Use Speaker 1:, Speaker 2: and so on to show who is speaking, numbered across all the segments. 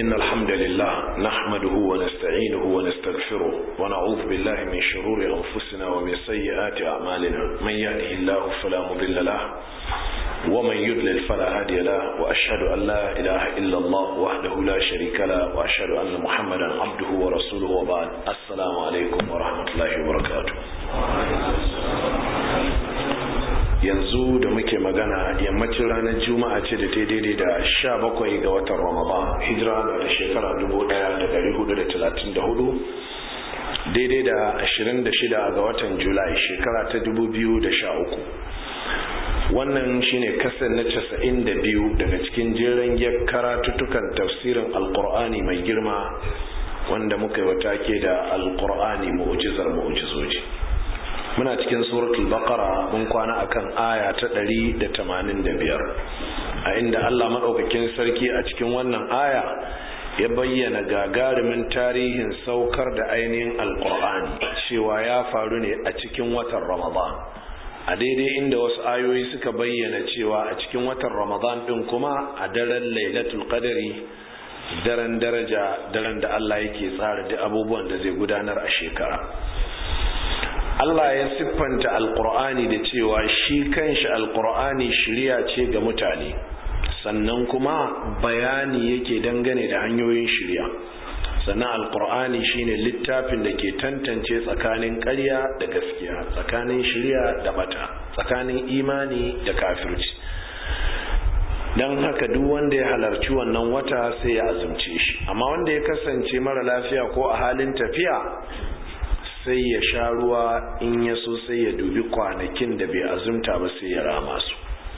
Speaker 1: إن الحمد لله نحمده ونستعينه ونستغفره ونعوذ بالله من شرور أنفسنا ومن سيئات أعمالنا من يهده الله فلا مضل له ومن يضلل فلا هادي له وأشهد أن لا إله إلا الله وحده لا شريك له وأشهد أن محمدا عبده ورسوله وبعد السلام عليكم ورحمة الله وبركاته yanzu da muke magana yammacin ranar juma'a ce da ta daidai da sha bakwai ga watan ramadan hijira da shekara dubu daya da dari hudu da talatin da hudu daidai da ashirin da shida ga watan julai shekara ta dubu biyu da sha uku wannan shine kasar na casa'in da biyu daga cikin jeren karatuttukan tafsirin alkur'ani mai girma wanda muka yi wata ke da alkur'ani mu'ujizar mu'ujizoji muna cikin suratul baqara mun kwana akan aya ta 185 a inda Allah madaukakin sarki a cikin wannan aya ya bayyana gagarumin tarihin saukar da ainihin alqur'ani cewa ya faru ne a cikin watan ramadan a daidai inda wasu ayoyi suka bayyana cewa a cikin watan ramadan din kuma a daren lailatul qadari daren daraja daren da Allah yake tsara da abubuwan da zai gudanar a shekara Allah ya siffanta alkur'ani da cewa shi kanshi alkur'ani shirya ce ga mutane sannan kuma bayani yake dangane da hanyoyin shirya sannan alkur'ani shine littafin da ke tantance tsakanin ƙarya da gaskiya tsakanin shirya da bata tsakanin imani da kafirci don haka duk wanda ya halarci wannan wata sai ya azumce shi amma wanda ya kasance mara lafiya ko a halin tafiya sai ya sha ruwa in ya so sai ya dubi kwanakin da bai azumta ba sai ya rama su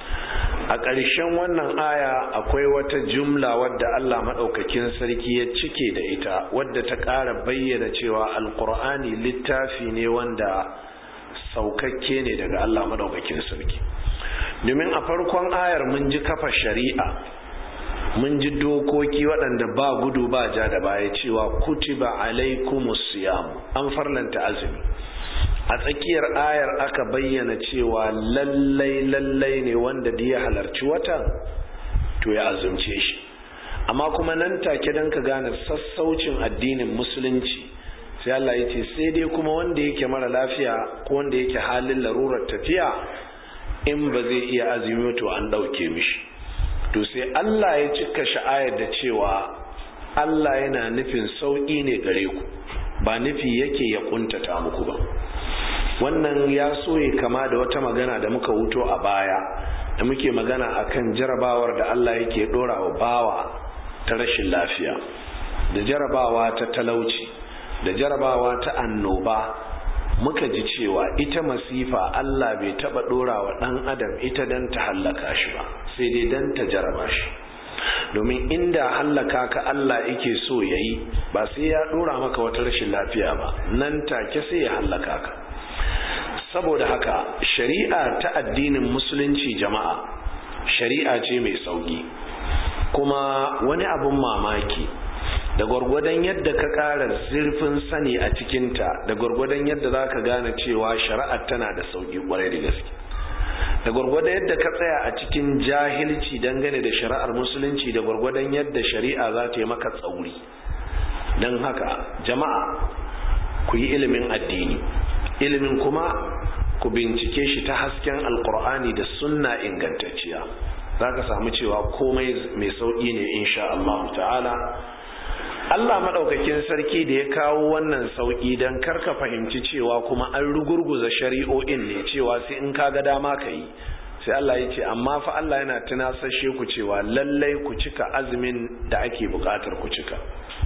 Speaker 1: a ƙarshen wannan aya akwai wata jumla wadda Allah maɗaukakin sarki ya cike da ita wadda ta ƙara bayyana cewa alƙur'ani littafi ne wanda saukakke ne daga Allah maɗaukakin sarki domin a farkon ayar mun ji kafa shari'a mun ji dokoki waɗanda ba gudu ba ja da baya cewa kutiba alaikumus siyam an farlanta azumi a tsakiyar ayar aka bayyana cewa lallai lallai ne wanda da ya halarci watan to ya azumce shi amma kuma nan take don ka gane sassaucin addinin musulunci sai Allah ya ce sai dai kuma wanda yake mara lafiya ko wanda yake halin larurar tafiya in ba zai iya azumi to an ɗauke mishi to sai Allah ya cika sha'ayar da cewa Allah yana nufin sauƙi ne gare ku ba nufi yake ya kuntata muku ba wannan ya so ya kama da wata magana da muka wuto a baya da muke magana akan jarabawar da Allah yake dora wa bawa ta rashin lafiya da jarabawa ta talauci da jarabawa ta annoba muka ji cewa ita masifa Allah bai taba dora wa dan adam ita dan ta hallaka shi ba sai dai dan ta jaraba shi domin inda hallaka ka Allah yake so yayi ba sai ya dora maka wata rashin lafiya ba nan take sai ya hallaka ka saboda haka shari'a ta addinin musulunci jama'a shari'a ce mai sauki kuma wani abun mamaki da gwargwadon yadda ka ƙara zurfin sani a cikinta da gwargwadon yadda za ka gane cewa shari'ar tana da sauƙi ƙwarai da gaske da gwargwadon yadda ka tsaya a cikin jahilci dangane da shari'ar musulunci da gwargwadon yadda shari'a za ta yi maka tsauri don haka jama'a ku yi ilimin addini ilimin kuma ku bincike shi ta hasken alkur'ani da sunna ingantacciya za ka samu cewa komai mai sauƙi ne insha Allah ta'ala Allah maɗaukakin sarki da ya kawo wannan sauƙi don karka fahimci cewa kuma an rugurguza shari'o'in ne cewa sai in kaga dama ka yi sai Allah ya ce amma fa Allah yana tunasashe ku cewa lallai ku cika azumin da ake buƙatar ku cika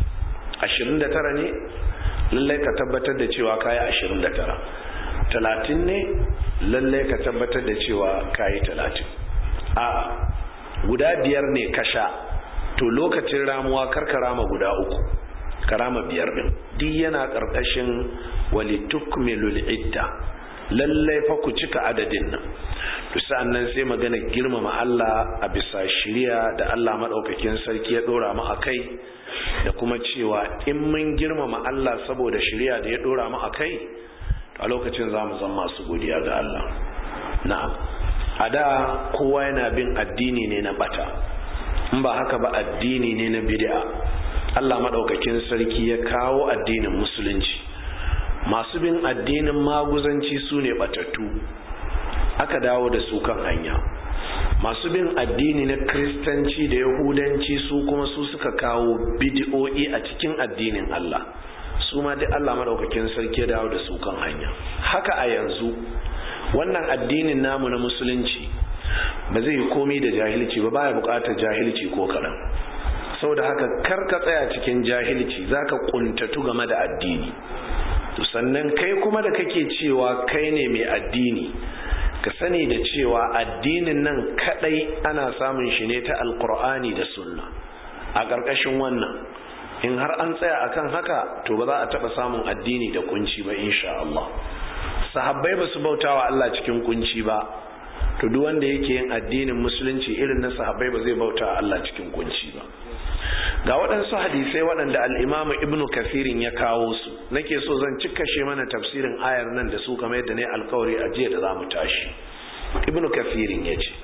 Speaker 1: 29 ne lallai ka tabbatar da cewa kayi 29 talatin ne lallai ka tabbatar da cewa kayi talatin a guda biyar ne ka sha to lokacin ramuwa karka rama guda uku ka rama biyar din duk yana karkashin walitukmilul idda lallai fa ku cika adadin nan to sa'annan sai magana girmama Allah a bisa shiriya da Allah madaukakin sarki ya dora mu akai da kuma cewa in mun girmama Allah saboda shiriya da ya dora mu akai a lokacin za mu zama masu godiya ga Allah na'am a da kowa yana bin addini ne na bata in ba haka ba addini ne na bid'a Allah maɗaukakin sarki ya kawo addinin musulunci masu bin addinin maguzanci su ne batattu aka dawo da su kan hanya masu bin addini na kristanci da yahudanci su kuma su suka kawo bidi'o'i a cikin addinin Allah su ma duk Allah maɗaukakin sarki ya dawo da su kan hanya haka a yanzu wannan addinin namu na musulunci ba zai yi komi da jahilci ba baya bukatar jahilci ko kaɗan saboda haka kar ka tsaya cikin jahilci zaka kuntatu game da addini to sannan kai kuma da kake cewa kai ne mai addini ka sani da cewa addinin nan kadai ana samun shi ne ta alkur'ani da sunna a ƙarƙashin wannan in har an tsaya akan haka to ba za a taɓa samun addini da kunci ba insha Allah sahabbai ba su bautawa Allah cikin kunci ba to duk wanda yake yin addinin musulunci irin na sahabbai ba zai bauta Allah cikin kunci ba ga waɗansu hadisai waɗanda al'imamu ibnu kafirin ya kawo su nake so zan cikashe mana tafsirin ayar nan da su kamar yadda ne alkawari a jiya da za mu tashi ibnu kafirin ya ce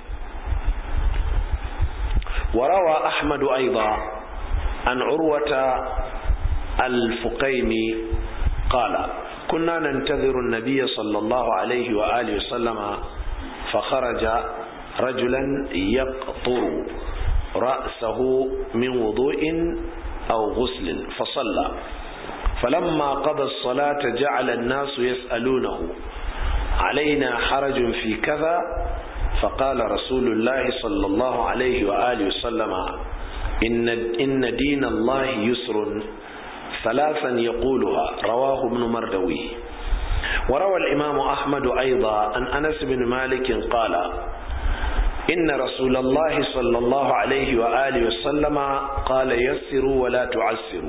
Speaker 1: warawa ahmadu aiba an urwata al-fuqaimi qala kunna nantaziru an-nabiy sallallahu alaihi wa alihi wa sallama فخرج رجلا يقطر رأسه من وضوء أو غسل فصلى فلما قضى الصلاة جعل الناس يسألونه علينا حرج في كذا فقال رسول الله صلى الله عليه وآله وسلم إن, إن دين الله يسر ثلاثا يقولها رواه ابن مردوي وروى الإمام أحمد أيضا عن أنس بن مالك قال إن رسول الله صلى الله عليه وآله وسلم قال يسروا ولا تعسروا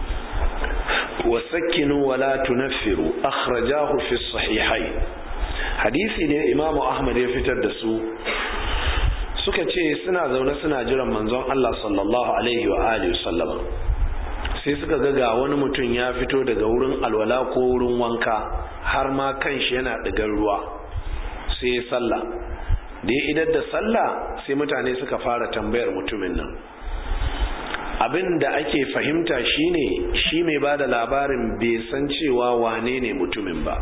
Speaker 1: وسكنوا ولا تنفروا أخرجاه في الصحيحين حديثي ne Imam Ahmad ya fitar da su suka ce suna zaune suna jiran manzon Allah sallallahu alaihi wa alihi wasallama sai suka ga ga wani mutum ya fito daga wurin alwala ko wurin wanka har ma kanshi yana ɗigar ruwa sai ya sallah da ya idar da sallah sai mutane suka fara tambayar mutumin nan abin da ake fahimta shine shi mai ba da labarin bai san cewa wane ne mutumin ba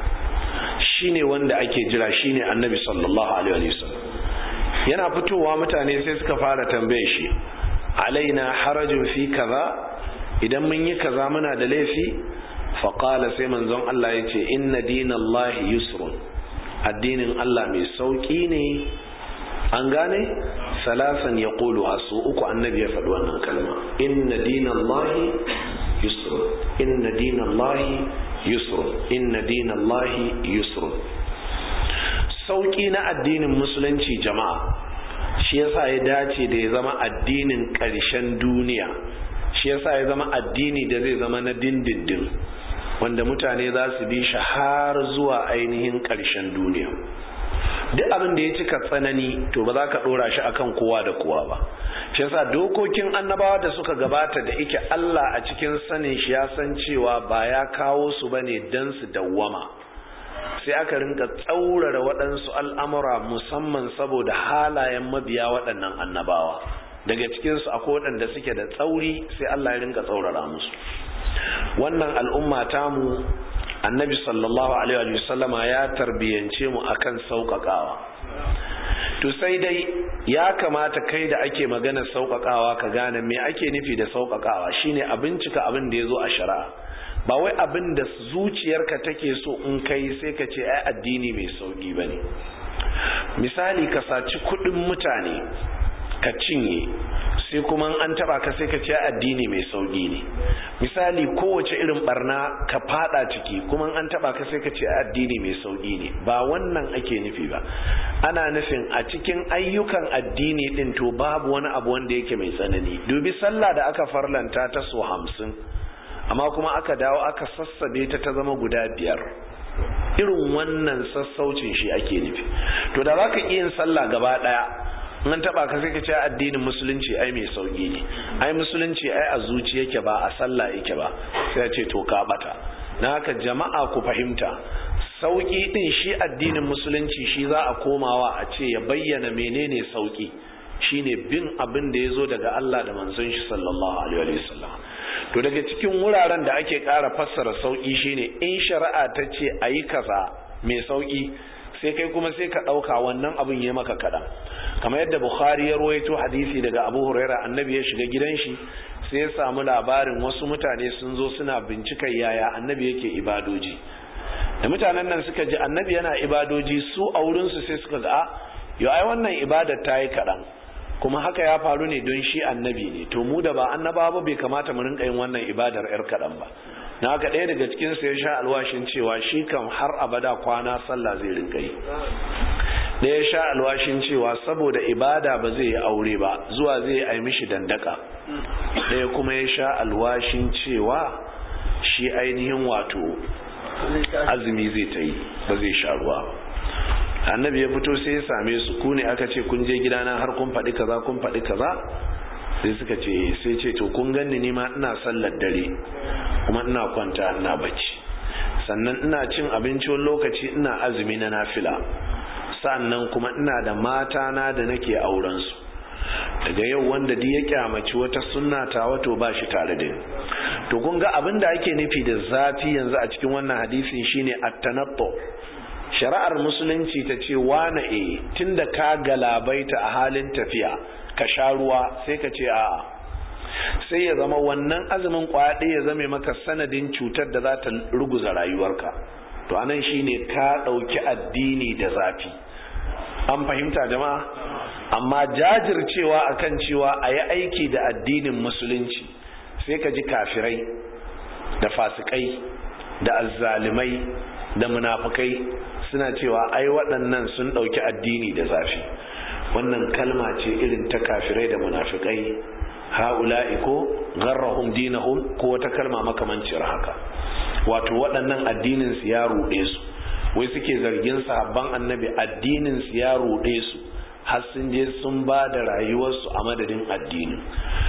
Speaker 1: shine wanda ake jira shine annabi sallallahu alaihi wasallam yana fitowa mutane sai suka fara tambaye shi alaina harajin fi kaza idan mun yi kaza muna da laifi faƙala sai manzon Allah ya ce inna dinallahi yusrun addinin Allah mai sauƙi ne an gane salasan ya ƙulu su uku annabi ya faɗi wannan kalma inna dinallahi yusrun inna dinallahi yusrun inna dinallahi yusrun sauƙi na addinin musulunci jama'a shi yasa ya dace da ya zama addinin ƙarshen duniya shi yasa ya zama addini da zai zama na dindindin wanda mutane za su bi shi har zuwa ainihin ƙarshen duniya duk abin da ya cika tsanani to ba za ka ɗora shi akan kowa da kowa ba shi yasa dokokin annabawa da suka gabata da ike Allah a cikin sanin shi ya san cewa ba ya kawo su bane dan su dawwama sai aka rinka tsaurara waɗansu al'amura musamman saboda halayen mabiya waɗannan annabawa daga cikinsu akwai waɗanda suke da tsauri sai Allah ya rinka tsaurara musu wannan al'umma tamu annabi sallallahu alaihi wa sallama ya tarbiyance mu akan sauƙaƙawa to sai dai ya kamata kai da ake magana sauƙaƙawa ka gane me ake nufi da sauƙaƙawa shine a bincika abin da ya zo a shari'a ba wai abin da zuciyarka take so in kai sai ka ce ai addini mai sauƙi bane misali ka saci kuɗin mutane ka cinye sai kuma an taba ka sai ka ce addini mai sauki ne misali kowace irin barna ka fada ciki kuma an taba ka sai ka ce addini mai sauki ne ba wannan ake nufi ba ana nufin a cikin ayyukan addini din to babu wani abu wanda yake mai tsanani dubi sallah da aka farlanta ta so hamsin amma kuma aka dawo aka sassabe ta ta zama guda biyar irin wannan sassaucin shi ake nufi to da za ka iya yin sallah gaba daya nan taba ka sai ka ce addinin musulunci ai mai sauki ne ai musulunci ai a zuci yake ba a sallah yake ba sai ya ce to ka bata na haka jama'a ku fahimta sauki din shi addinin musulunci shi za a komawa a ce ya bayyana menene sauki shine bin abin da ya zo daga Allah da manzon shi sallallahu alaihi wa sallam to daga cikin wuraren da ake ƙara fassara sauƙi shine in shari'a ta ce a yi kaza mai sauƙi sai kai kuma sai ka ɗauka wannan abin ya maka kaɗan kamar yadda bukhari ya ruwaito hadisi daga abu huraira annabi ya shiga gidan shi sai ya samu labarin wasu mutane sun zo suna bincikar yaya annabi yake ibadoji da mutanen nan suka ji annabi yana ibadoji su a wurinsu sai suka ga a yau ai wannan ibadar ta yi kaɗan kuma haka ya faru ne don shi annabi ne to mu da ba annaba ba bai kamata mu rinka yin wannan ibadar yar kaɗan ba na haka ɗaya daga cikin ya sha alwashin cewa shi kam har abada kwana sallah zai rinka yi ɗaya ya sha alwashin cewa saboda ibada ba zai yi aure ba zuwa zai yi mishi dandaka ɗaya kuma ya sha alwashin cewa shi ainihin wato azumi zai ta yi ba zai sha ruwa ba annabi ya fito sai ya same su ku ne aka ce kun je gidana har kun faɗi kaza kun faɗi kaza sai suka ce sai ce to kun ganni ni ma ina sallar dare kuma ina kwanta ina bacci sannan ina cin abinci wani lokaci ina azumi na nafila sannan kuma ina da mata na da nake auren su daga yau wanda duk ya kyamaci wata sunna ta wato ba shi tare da ni to kun ga abin da ake nufi da zafi yanzu a cikin wannan hadisin shine at-tanattu shari'ar musulunci ta ce wane e tunda ka galabaita a halin tafiya ka sha ruwa sai ka ce a'a sai ya zama wannan azumin kwaɗe ya zame maka sanadin cutar da za ta ruguza rayuwarka to anan shine ka ɗauki addini da zafi an fahimta jama'a amma jajircewa akan cewa a yi aiki da addinin musulunci sai ka ji kafirai da fasikai da azzalimai da munafukai suna cewa ai waɗannan sun ɗauki addini da zafi wannan kalma ce irin ta kafirai da munafikai ha'ula'i ko gharrahum dinahum ko wata kalma makamancin haka wato waɗannan addinin su ya ruɗe su wai suke zargin sahabban annabi addinin su ya ruɗe su har sun je sun ba da rayuwarsu a madadin addinin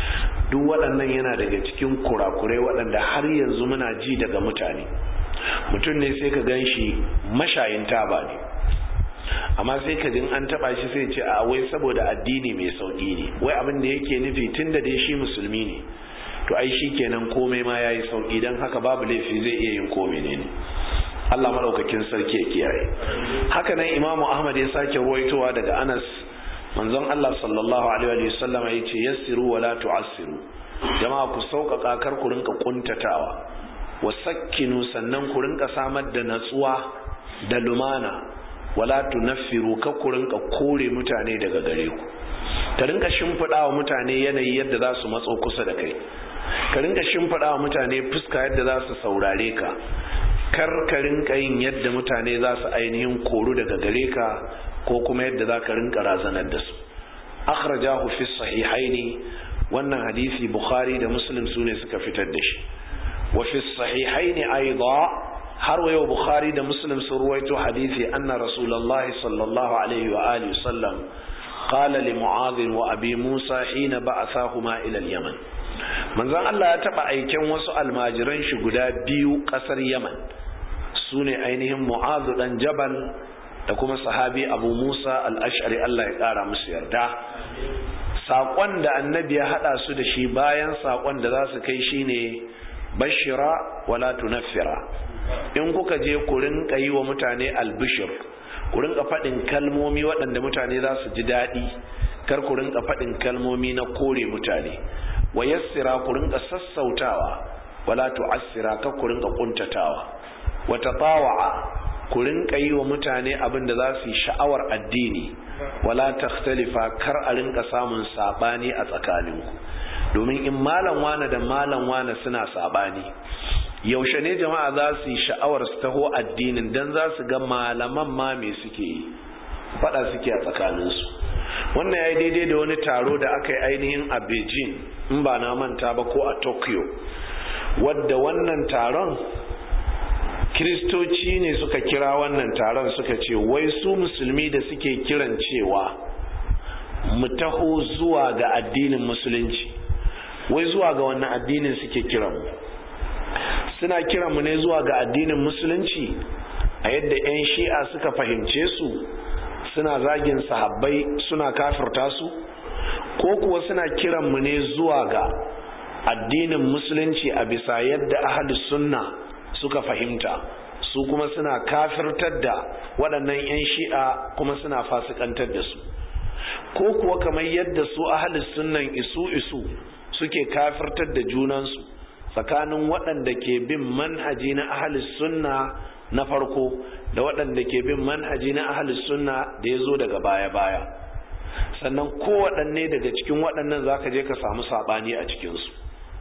Speaker 1: duk waɗannan yana daga cikin kurakurai waɗanda har yanzu muna ji daga mutane mutum ne sai ka gan shi mashayin taba ne amma sai ka jin an taba shi sai ce a wai saboda addini mai sauƙi ne wai abin da yake nufi tun da dai shi musulmi ne to ai shi kenan komai ma ya yi sauƙi don haka babu laifi zai iya yin komai ne Allah maɗaukakin sarki ya kiyaye haka nan imamu ahmad ya sake ruwaitowa daga anas manzon Allah sallallahu alaihi wa sallam ya ce yassiru wala tu'assiru jama'a ku sauƙaƙa kar ku rinka kuntatawa wasakkinu sannan ku rinka samar da natsuwa da lumana wala tunaffiru ka ku rinka kore mutane daga gare ku ka rinka shimfiɗa wa mutane yanayi yadda za su matso kusa da kai ka rinka shimfiɗa wa mutane fuska yadda za su saurare ka kar ka rinka yin yadda mutane za su ainihin koru daga gare ka ko kuma yadda za ka rinka razanar da su akhrajahu fi sahihaini wannan hadisi bukhari da muslim su ne suka fitar da shi وفي الصحيحين أيضا هروا بخاري ده مسلم سرويته حديثي أن رسول الله صلى الله عليه وآله وسلم قال لمعاذ وأبي موسى حين بعثاهما إلى اليمن من ذا الله يتبع أي كم وسؤال ماجرين شقدا بيو قصر يمن سوني أينهم معاذ بن جبل da kuma sahabi abu musa al'ashari Allah ya ƙara musu yarda saƙon da annabi ya haɗa su da shi bayan saƙon da za su kai shi ne bashira wala tunaffira in kuka je ku rinka yi wa mutane albishir ku rinka faɗin kalmomi waɗanda mutane za su ji daɗi kar ku rinka faɗin kalmomi na kore mutane wa yassira ku rinka sassautawa wala tu'assira kar ku rinka kuntatawa wa tatawa'a ku rinka yi wa mutane abin da za su yi sha'awar addini wala takhtalifa kar a rinka samun sabani a tsakaninku domin in malam wane da malam wane suna sabani yaushe ne jama'a za su yi sha'awar su taho addinin dan za su ga malaman ma me suke yi fada suke a tsakaninsu wannan ya yi daidai da wani taro da aka yi ainihin a beijing in ba na manta ba ko a tokyo wadda wannan taron kiristoci ne suka kira wannan taron suka ce wai su musulmi da suke kiran cewa mu taho zuwa ga addinin musulunci wai zuwa ga wannan addinin suke kiran mu suna kiran mu ne zuwa ga addinin musulunci a yadda 'yan shi'a suka fahimce su suna zagin sahabbai suna kafirta su ko kuwa suna kiran mu ne zuwa ga addinin musulunci a bisa yadda ahli sunna suka fahimta su kuma suna kafirtar da waɗannan 'yan shi'a kuma suna fasikantar da su ko kuwa kamar yadda su ahli sunnan isu isu suke kafirtar da junansu tsakanin waɗanda ke bin manhaji na ahli sunna na farko da waɗanda ke bin manhaji na ahli sunna da ya zo daga baya-baya sannan kowaɗanne daga cikin waɗannan za ka je ka samu saɓani a cikinsu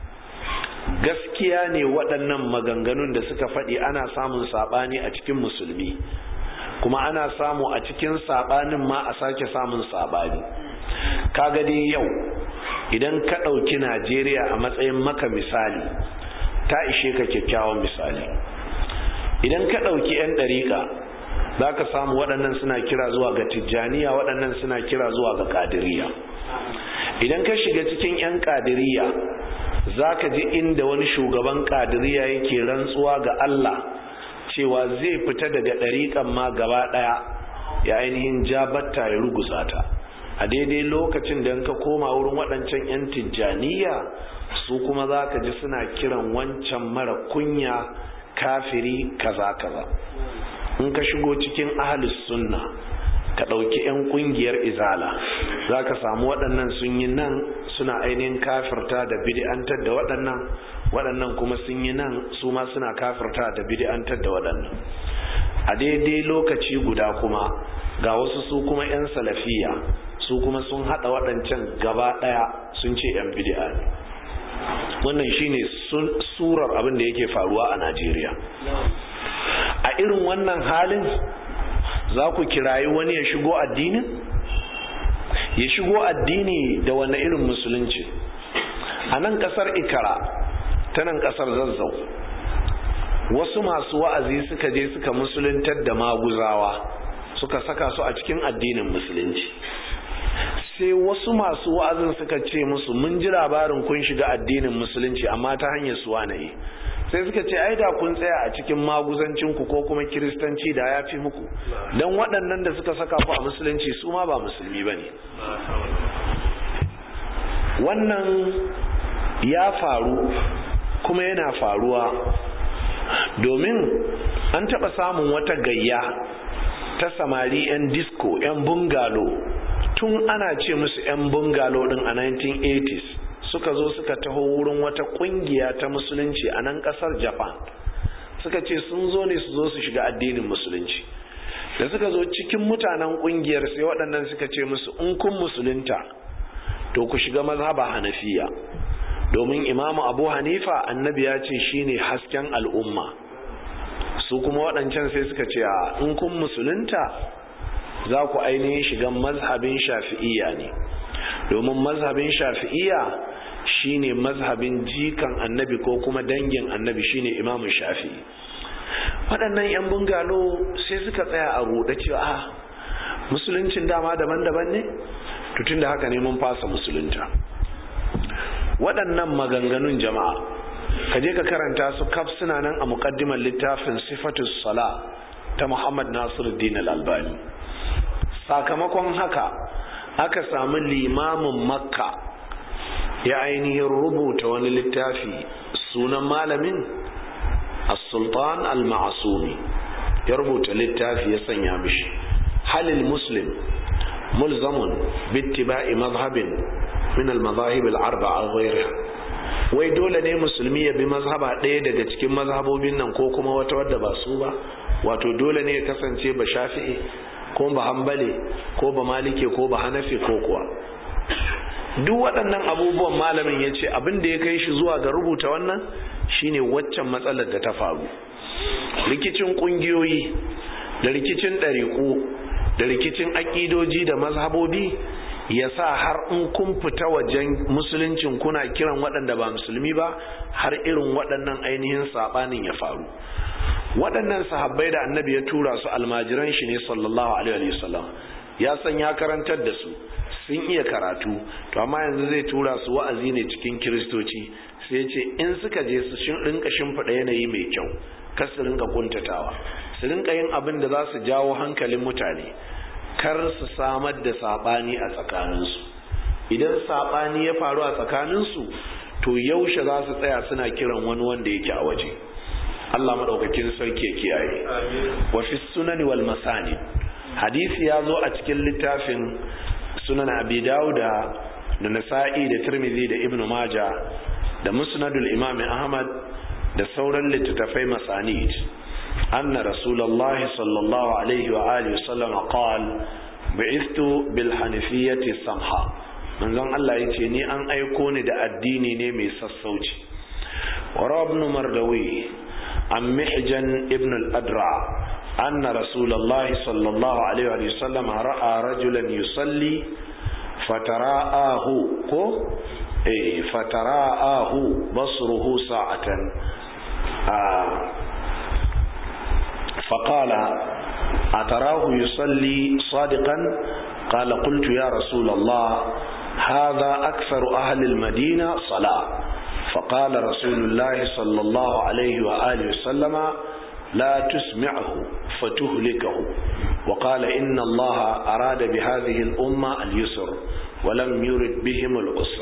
Speaker 1: gaskiya ne waɗannan maganganun da suka faɗi ana samun saɓani a cikin musulmi kuma ana samu a cikin saɓanin ma a sake samun saɓani kaga dai yau idan ka ɗauki najeriya a matsayin maka misali ta ishe ka kyakkyawan misali idan ka ɗauki 'yan ɗariƙa za ka samu waɗannan suna kira zuwa ga tijjaniya waɗannan suna kira zuwa ga ƙadiriya idan ka shiga cikin 'yan ƙadiriya za ka ji inda wani shugaban ƙadiriya yake rantsuwa ga Allah cewa zai fita daga ɗariƙan ma gaba ɗaya ya ainihin jabatta ya ruguza ta a daidai lokacin da ka koma wurin waɗancan 'yan tijjaniya su kuma za ka ji suna kiran wancan mara kunya kafiri kaza kaza in ka shigo cikin ahalus sunna ka ɗauki 'yan ƙungiyar izala za ka samu waɗannan sun yi nan suna ainihin kafirta da bid'antar da waɗannan waɗannan kuma sun yi nan su ma suna kafirta da bid'antar da waɗannan a daidai lokaci guda kuma ga wasu su kuma 'yan salafiya su kuma sun haɗa waɗancan gaba ɗaya sun ce 'yan bid'a ne wannan shine surar abin da yake faruwa a najeriya a irin wannan halin za ku kirayi wani ya shigo addinin ya shigo addini da wani irin musulunci a nan kasar ikara ta nan kasar zazzau wasu masu wa'azi suka je suka musuluntar da maguzawa suka saka su a cikin addinin musulunci sai wasu masu wa'azin suka ce musu mun ji labarin kun shiga addinin musulunci amma ta hanyar suwa na yi sai suka ce ai da kun tsaya a cikin maguzancinku ko kuma kiristanci da ya fi muku don waɗannan da suka saka ku a musulunci su ma ba musulmi ba ne wannan ya faru kuma yana faruwa domin an taɓa samun wata gayya ta samari 'yan disco 'yan bungalo tun ana ce musu 'yan bungalo ɗin a 1980s suka zo suka taho wurin wata kungiya ta musulunci a nan kasar japan suka ce sun zo ne su zo su shiga addinin musulunci da suka zo cikin mutanen kungiyar sai waɗannan suka ce musu in kun musulunta to ku shiga mazhaba hanafiya domin imamu abu hanifa annabi ya ce shine hasken al'umma su kuma waɗancan sai suka ce a in kun musulunta za ku ainihin shiga mazhabin shafi'iyya ne domin mazhabin shafi'iyya shine mazhabin jikan annabi ko kuma dangin annabi shine imamu shafi'i waɗannan 'yan bungalo sai suka tsaya a ruɗe cewa a musuluncin dama daban-daban ne tutun da haka ne mun fasa musulunta waɗannan maganganun jama'a ka je ka karanta su kaf suna nan a muƙaddimar littafin sifatus sala ta muhammad nasiruddin al-albani sakamakon haka aka samu limamin makka ya ainihin rubuta wani littafi sunan malamin as-sultan al-ma'asumi ya rubuta littafi ya sanya mishi halil muslim mulzamun bittiba'i mazhabin min al-mazahib al-arba'a ghayriha wai dole ne musulmi ya bi mazhaba ɗaya daga cikin mazhabobin nan ko kuma wata wadda ba su ba wato dole ne ya kasance ba shafi'i ko ba hambale ko ba malike ko ba hanafi ko kuwa duk waɗannan abubuwan malamin ya ce abin da ya kai shi zuwa ga rubuta wannan shine waccan matsalar da ta faru rikicin ƙungiyoyi da rikicin ɗariƙu da rikicin aƙidoji da mazhabobi ya sa har in kun fita wajen musuluncin kuna kiran waɗanda ba musulmi ba har irin waɗannan ainihin saɓanin ya faru waɗannan sahabbai da annabi ya tura su almajiran shi ne sallallahu alaihi wasallam ya san ya karantar da su sun iya karatu to amma yanzu zai tura su wa'azi ne cikin kiristoci sai ce in suka je su rinka shimfiɗa yanayi mai kyau kar su rinka kuntatawa su rinka yin abin da za su jawo hankalin mutane kar su samar da saɓani a tsakaninsu idan saɓani ya faru a tsakaninsu to yaushe za su tsaya suna kiran wani wanda yake a waje Allah madaukakin sarki ya kiyaye wa fi sunani wal masani hadisi ya zo a cikin littafin sunan abi dauda da nasa'i da tirmidhi da ibnu maja da musnadul imam ahmad da sauran littattafai masanid anna rasulullahi sallallahu alaihi wa alihi wasallam qal bi'ithtu bil hanifiyyati samha manzon Allah yace ni an aiko ni da addini ne mai sassauci wa ibn mardawi an mihjan ibn al-adra أن رسول الله صلى الله عليه وسلم رأى رجلا يصلي فتراءاه إيه فتراءاه بصره ساعة آه فقال أتراه يصلي صادقا قال قلت يا رسول الله هذا أكثر أهل المدينة صلاة فقال رسول الله صلى الله عليه وآله وسلم لا تسمعه فتهلكه وقال إن الله أراد بهذه الأمة اليسر ولم يرد بهم العسر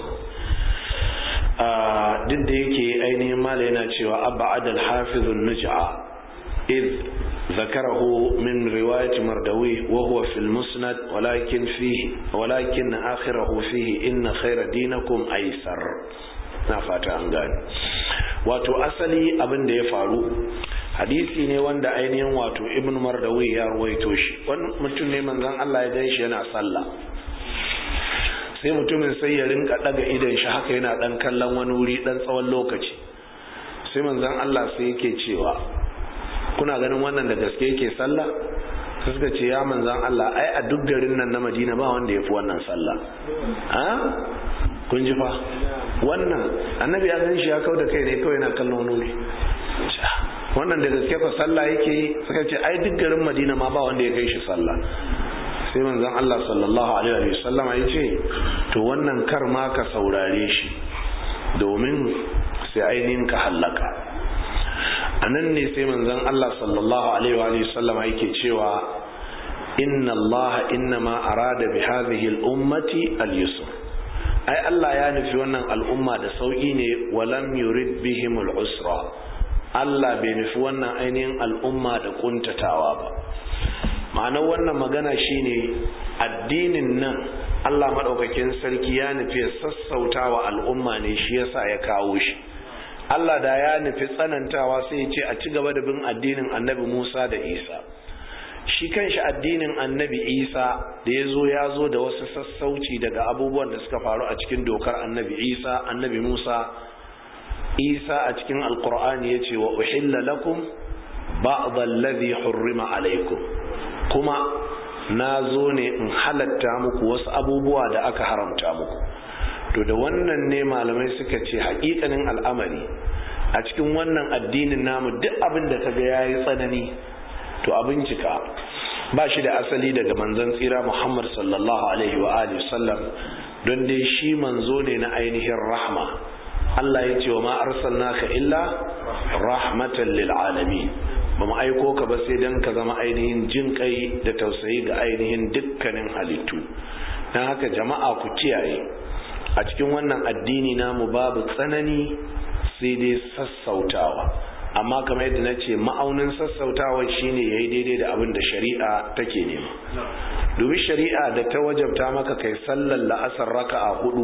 Speaker 1: duk da yake ainihin mala yana cewa abba adal hafizun nuj'a id ذكره من رواية مردوي وهو في المسند ولكن فيه ولكن آخره فيه إن خير دينكم أيسر نفات أنغان wato asali abin da ya faru hadisi ne wanda ainihin wato ibn mardawi ya ruwaito shi wani mutum ne manzon Allah ya gan shi yana sallah sai mutumin sai ya rinka daga idan shi haka yana dan kallon wani wuri dan tsawon lokaci sai manzon Allah sai yake cewa kuna ganin wannan da gaske yake sallah sai suka ce ya manzon Allah ai a duk garin nan na Madina ba wanda ya fi wannan sallah a kun ji fa wannan annabi ya gan shi ya kauda kai ne kawai yana kallon wani wuri wannan da gaske fa sallah yake suka ce ai duk garin Madina ma ba wanda ya kai shi sallah sai manzon Allah sallallahu alaihi wa sallama ya ce to wannan kar ma ka saurare shi domin sai ainihin ka hallaka anan ne sai manzon Allah sallallahu alaihi wa sallama yake cewa inna Allah innama arada bi hadhihi al-ummati al-yusr ai Allah ya nufi wannan al'umma da sauki ne walam yurid bihim al-usra Allah bai nufi wannan ainihin al'umma da kuntatawa ba ma'anar wannan magana shine addinin nan Allah maɗaukakin sarki ya nufi sassauta wa al'umma ne shi yasa ya kawo shi Allah da ya nufi tsanantawa sai ya ce a ci gaba da bin addinin annabi Musa da Isa shi kanshi addinin annabi Isa da ya zo ya zo da wasu sassauci daga abubuwan da suka faru a cikin dokar annabi Isa annabi Musa Isa a cikin alkur'ani ya ce wa uhilla lakum ba'd alladhi hurrima alaikum kuma na zo ne in halatta muku wasu abubuwa da aka haramta muku to da wannan ne malamai suka ce hakikanin al'amari a cikin wannan addinin namu duk abin da kaga yayi tsanani to a bincika ba shi da asali daga manzon tsira Muhammad sallallahu alaihi wa alihi sallam don dai shi manzo ne na ainihin rahma Allah ya ce wa ma arsalnaka illa rahmatan lil alamin ba mu aiko ka ba sai dan ka zama ainihin jin kai da tausayi ga ainihin dukkanin halittu don haka jama'a ku kiyaye a cikin wannan addini namu babu tsanani sai dai sassautawa amma kamar yadda na ce ma'aunin sassautawa shine ya yi daidai da abin da shari'a take nema domin shari'a da ta wajabta maka kai sallar la'asar raka'a hudu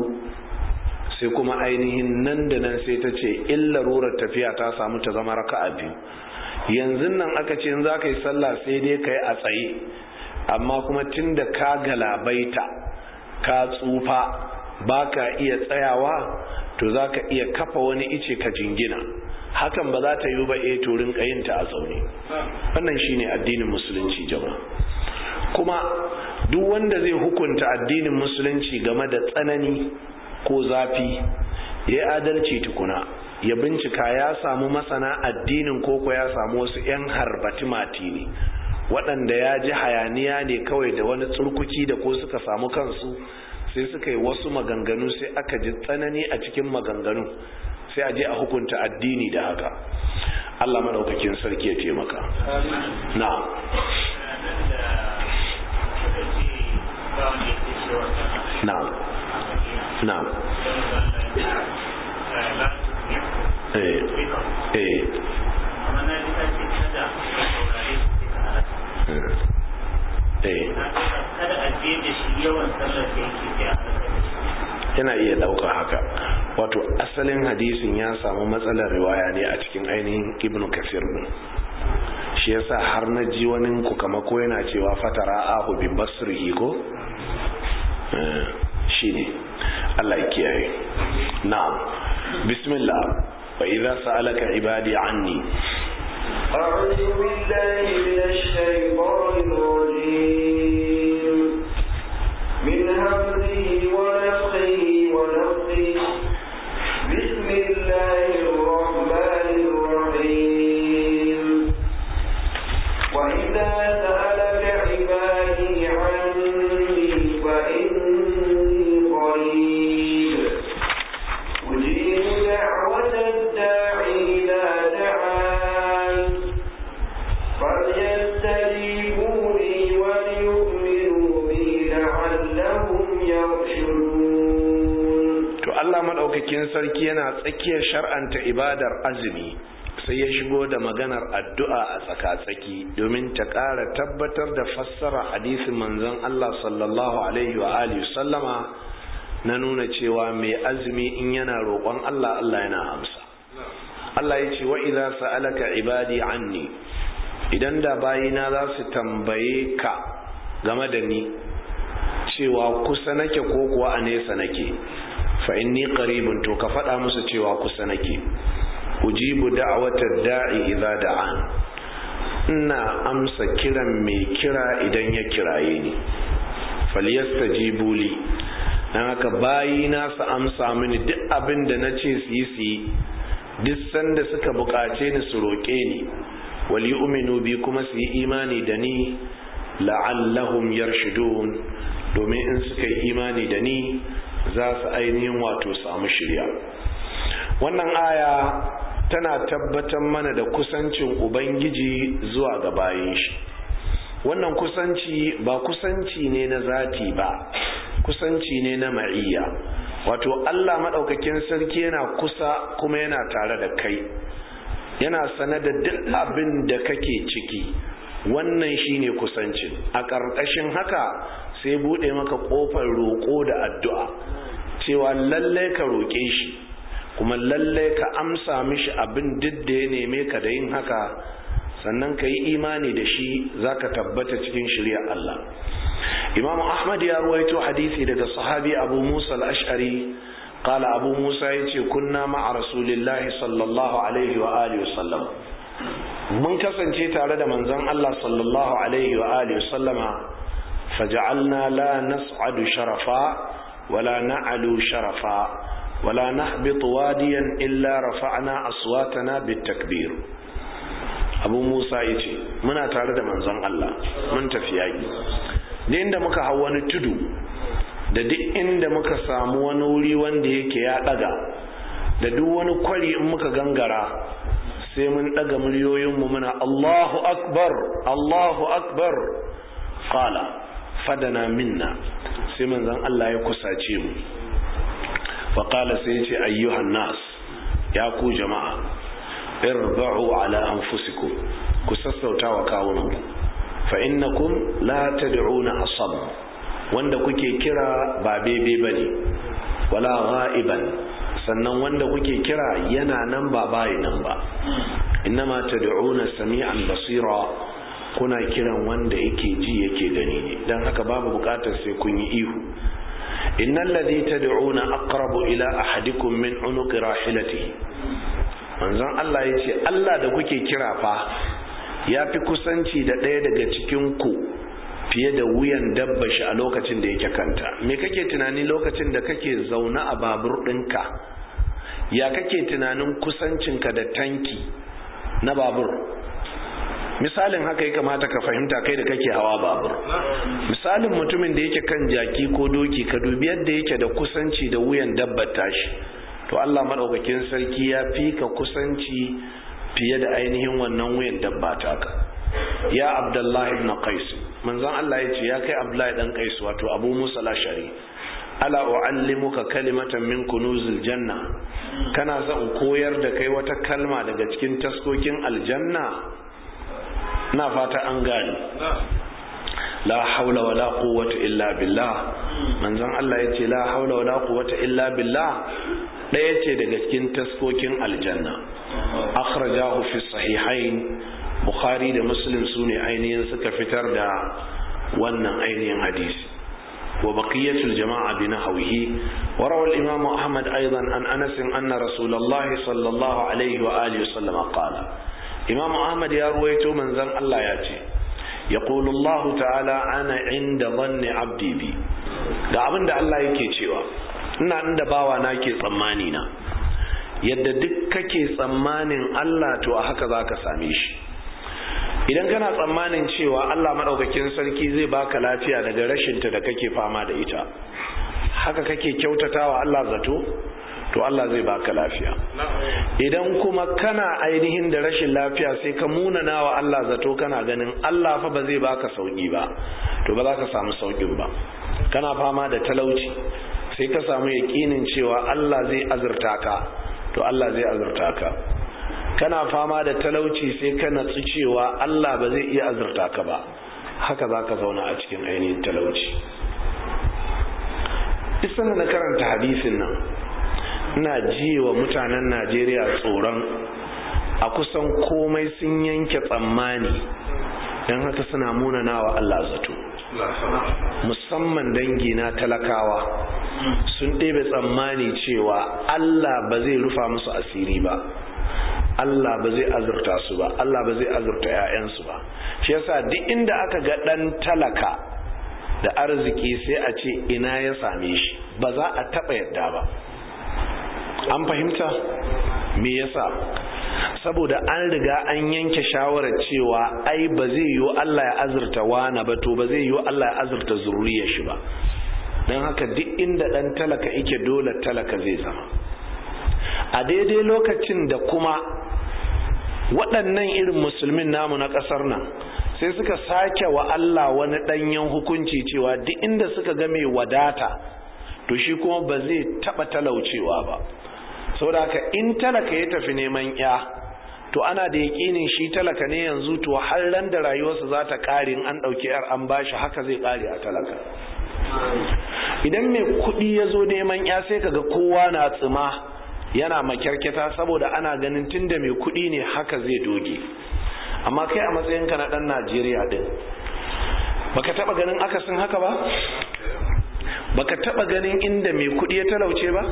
Speaker 1: sai kuma ainihin nan da nan sai ta ce illarurar tafiya ta samu ta zama raka'a biyu yanzu nan aka ce za ka yi sallah sai dai ka yi a tsaye amma kuma tun da ka galabaita ka tsufa ba ka iya tsayawa to za ka iya kafa wani ice ka jingina hakan ba za ta yi ba e turin kayinta a zaune wannan shine addinin musulunci jama'a kuma duk wanda zai hukunta addinin musulunci game da tsanani ko zafi ya yi adalci tukuna ya bincika ya samu masana addinin koko ya samu wasu 'yan harbati mati ne waɗanda ya ji hayaniya ne kawai da wani tsurkuki da ko suka samu kansu sai suka yi wasu maganganu sai aka ji tsanani a cikin maganganu sai a je a hukunta addini da haka Allah maɗaukakin sarki ya taimaka na na na eh eh eh
Speaker 2: kada a je da shi yawan sallar da yake sai a
Speaker 1: yana iya ɗaukar haka wato asalin hadisin ya samu matsalar riwaya ne a cikin ainihin ibnu kasir din shi yasa har na ji wani ku kama ko yana cewa fatara ahu bi basrihi ko shine Allah ya kiyaye na'am bismillah wa idza sa'alaka ibadi anni
Speaker 3: أعوذ بالله من الشيطان الرجيم من همزه ونفخه ونفخه بسم الله الرحمن الرحيم وإذا سألك عبادي عني فإني قريب أجيب دعوة الداع إذا دعان فليستجيبوا لي وليؤمنوا بي لعلهم يرشدون
Speaker 1: to Allah madaukakin sarki yana tsakiyar shar'anta ibadar azumi sai ya shigo da maganar addu'a a tsaka-tsaki domin ta ƙara tabbatar da fassara hadisin manzon Allah sallallahu alaihi wa alihi sallama na nuna cewa mai azumi in yana roƙon Allah Allah yana amsa Allah ya ce wa idza sa'alaka ibadi anni idan da bayina za su tambaye ka game da ni cewa kusa nake ko kuwa a nesa nake fa inni qaribun to ka faɗa musu cewa kusa nake ujibu da'watad da'i idza da'an ina amsa kiran mai kira idan ya kiraye ni falyastajibu li dan haka bayina su amsa mini duk abin da nace su yi su yi duk sanda suka buƙace ni su roƙe ni wal yu'minu bi kuma su yi imani da ni la'allahum yarshudun domin in suka yi imani da ni za su ainihin wato samu shirya wannan aya tana tabbatar mana da kusancin ubangiji zuwa ga bayan shi wannan kusanci ba kusanci ne na zati ba kusanci ne na ma'iyya wato Allah maɗaukakin sarki yana kusa kuma yana tare da kai yana sane da duk abin da kake ciki wannan shine kusancin a ƙarƙashin haka sai buɗe maka ƙofar roƙo da addu'a cewa lallai ka roƙe shi kuma lallai ka amsa mishi abin duk da ya neme ka da yin haka sannan ka yi imani da shi za ka tabbata cikin shirya Allah imam ahmad ya ruwaito hadisi daga sahabi abu musa al-ash'ari qala abu musa yace kunna ma'a rasulillahi sallallahu alaihi wa alihi wasallam mun kasance tare da manzon Allah sallallahu alaihi wa alihi wasallama faj'alna la nas'adu sharafa wala na'alu sharafa wala nahbitu wadiyan illa rafa'na aswatana bitakbir abu musa yace muna tare da manzon Allah mun tafi yaki da inda muka hau wani tudu da duk inda muka samu wani wuri wanda yake ya daga da duk wani kwari in muka gangara sai mun daga muryoyinmu muna Allahu akbar Allahu akbar qala fadana minna sai manzon Allah ya kusace mu fa qala sai ya ce ayyuhan nas ya ku jama'a irba'u ala anfusikum ku sassauta wa kawunanku fa innakum la tad'una asam wanda kuke kira ba bebe bane wala ghaiban sannan wanda kuke kira yana nan ba bayi nan ba innama tad'una sami'an basira kuna kiran wanda yake ji yake gani ne dan haka babu bukatar sai kun yi ihu innal ladhi tad'una aqrabu ila ahadikum min unuqi rahilatihi manzon Allah yace Allah da kuke kira fa ya fi kusanci da ɗaya daga cikin ku fiye da wuyan dabba shi a lokacin da yake kanta me kake tunani lokacin da kake zaune a babur ɗinka ya kake tunanin kusancinka da tanki na babur misalin haka ya kamata ka fahimta kai da kake hawa babur misalin mutumin da yake kan jaki ko doki ka dubi yadda yake da kusanci da wuyan dabbar tashi to Allah madaukakin sarki ya fi ka kusanci fiye da ainihin wannan wuyan dabba taka ya abdullahi ibn qais manzon Allah ya ce ya kai abdullahi dan qais wato abu musa lashari ala uallimuka kalimatan min kunuzil janna kana son koyar da kai wata kalma daga cikin taskokin aljanna na fata an gani la haula wala quwwata illa billah manzon Allah yace la haula wala quwwata illa billah daya ce daga cikin taskokin aljanna akhrajahu fi sahihain bukhari da muslim sune ainihin suka fitar da wannan ainihin hadisi وبقية الجماعة بنحوه وروى الإمام أحمد أيضا عن أنس أن رسول الله صلى الله عليه وآله وسلم قال إمام أحمد يرويت من ذن الله ياتي يقول الله تعالى أنا عند ظن عبدي بي ga abin da Allah yake cewa ina inda bawa na ke tsammani na yadda duk kake tsammanin Allah to a haka zaka same shi idan kana tsammanin cewa Allah maɗaukakin sarki zai baka lafiya daga rashinta da kake fama da ita haka kake kyautatawa Allah zato to Allah zai baka lafiya idan kuma kana ainihin da rashin lafiya sai ka munana wa Allah zato kana ganin Allah fa ba zai baka sauki ba to ba za ka samu saukin ba kana fama da talauci sai ka samu yaƙinin cewa Allah zai azurta ka to Allah zai azurta ka kana fama da talauci sai ka natsu cewa Allah ba zai iya azurta ka ba haka za ka zauna a cikin ainihin talauci isan na karanta hadisin nan ina ji wa mutanen najeriya tsoron a kusan komai sun yanke tsammani don haka suna munana wa Allah zato musamman dangi na talakawa sun ɗebe tsammani cewa Allah ba zai rufa musu asiri ba Allah ba zai azurta su ba Allah ba zai azurta 'ya'yansu ba shi yasa duk inda aka ga ɗan talaka da arziki sai a ce ina ya same shi ba za a taɓa yadda ba an fahimta me yasa saboda an riga an yanke shawarar cewa ai ba zai yiwu Allah ya azurta wana ba to ba zai yiwu Allah ya azurta zuriyar shi ba don haka duk inda ɗan talaka ike dole talaka zai zama a daidai lokacin da kuma waɗannan irin musulmin namu na ƙasar nan sai suka sake wa Allah wani ɗanyen hukunci cewa duk inda suka ga mai wadata to shi kuma ba zai taɓa talaucewa ba saboda haka in talaka ya tafi neman ya to ana da yaƙinin shi talaka ne yanzu to har ran da rayuwarsa za ta ƙare in an ɗauki yar an bashi haka zai ƙare a talaka idan mai kuɗi ya zo neman ya sai kaga kowa na tsima yana makyarkyata saboda ana ganin tunda mai kuɗi ne haka zai doge amma kai a matsayinka na ɗan najeriya ɗin baka taɓa ganin akasin haka ba baka taɓa ganin inda mai kuɗi ya talauce ba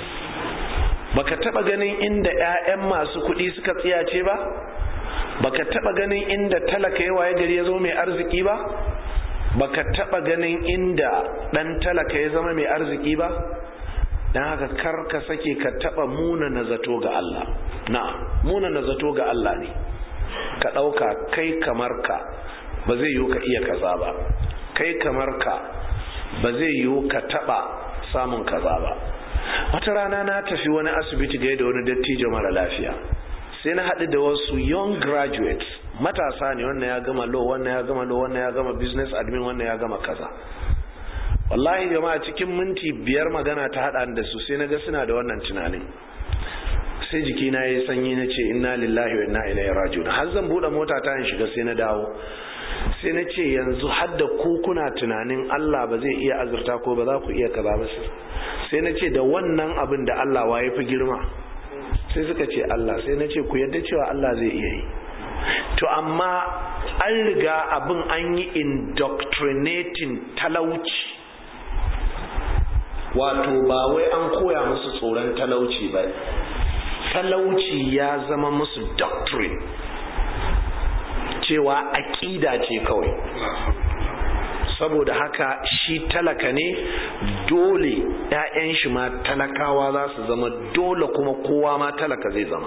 Speaker 1: baka taɓa ganin inda 'ya'yan masu kuɗi suka tsiyace ba baka taɓa ganin inda talaka yawa ya gari ya zo mai arziki ba baka taɓa ganin inda ɗan talaka ya zama mai arziki ba don haka kar ka sake ka taba muna na zato ga Allah na muna na zato ga Allah ne ka ɗauka kai kamar ka ba zai yiwu ka iya kaza ba kai kamar ka ba zai yiwu ka taba samun kaza ba wata rana na tafi wani asibiti gai da wani dattijo mara lafiya sai na haɗu da wasu young graduates matasa ne wannan ya gama law wannan ya gama law wannan ya gama business admin wannan ya gama kaza wallahi jama'a cikin minti biyar magana ta hada da su sai naga suna da wannan tunanin sai jiki na yi sanyi na ce inna lillahi wa inna ilaihi raji'un har zan bude mota ta in shiga sai na dawo sai na ce yanzu har da ku kuna tunanin Allah ba zai iya azurta ko ba za ku iya kaza ba sai na ce da wannan abin da Allah wa fi girma sai suka ce Allah sai na ce ku yadda cewa Allah zai iya yi to amma an riga abin an yi indoctrinating talauci wato ba wai an koya musu tsoron talauci ba talauci ya zama musu doctrine cewa aƙida ce kawai saboda haka shi talaka ne dole 'ya'yan shi ma talakawa za su zama dole kuma kowa ma talaka zai zama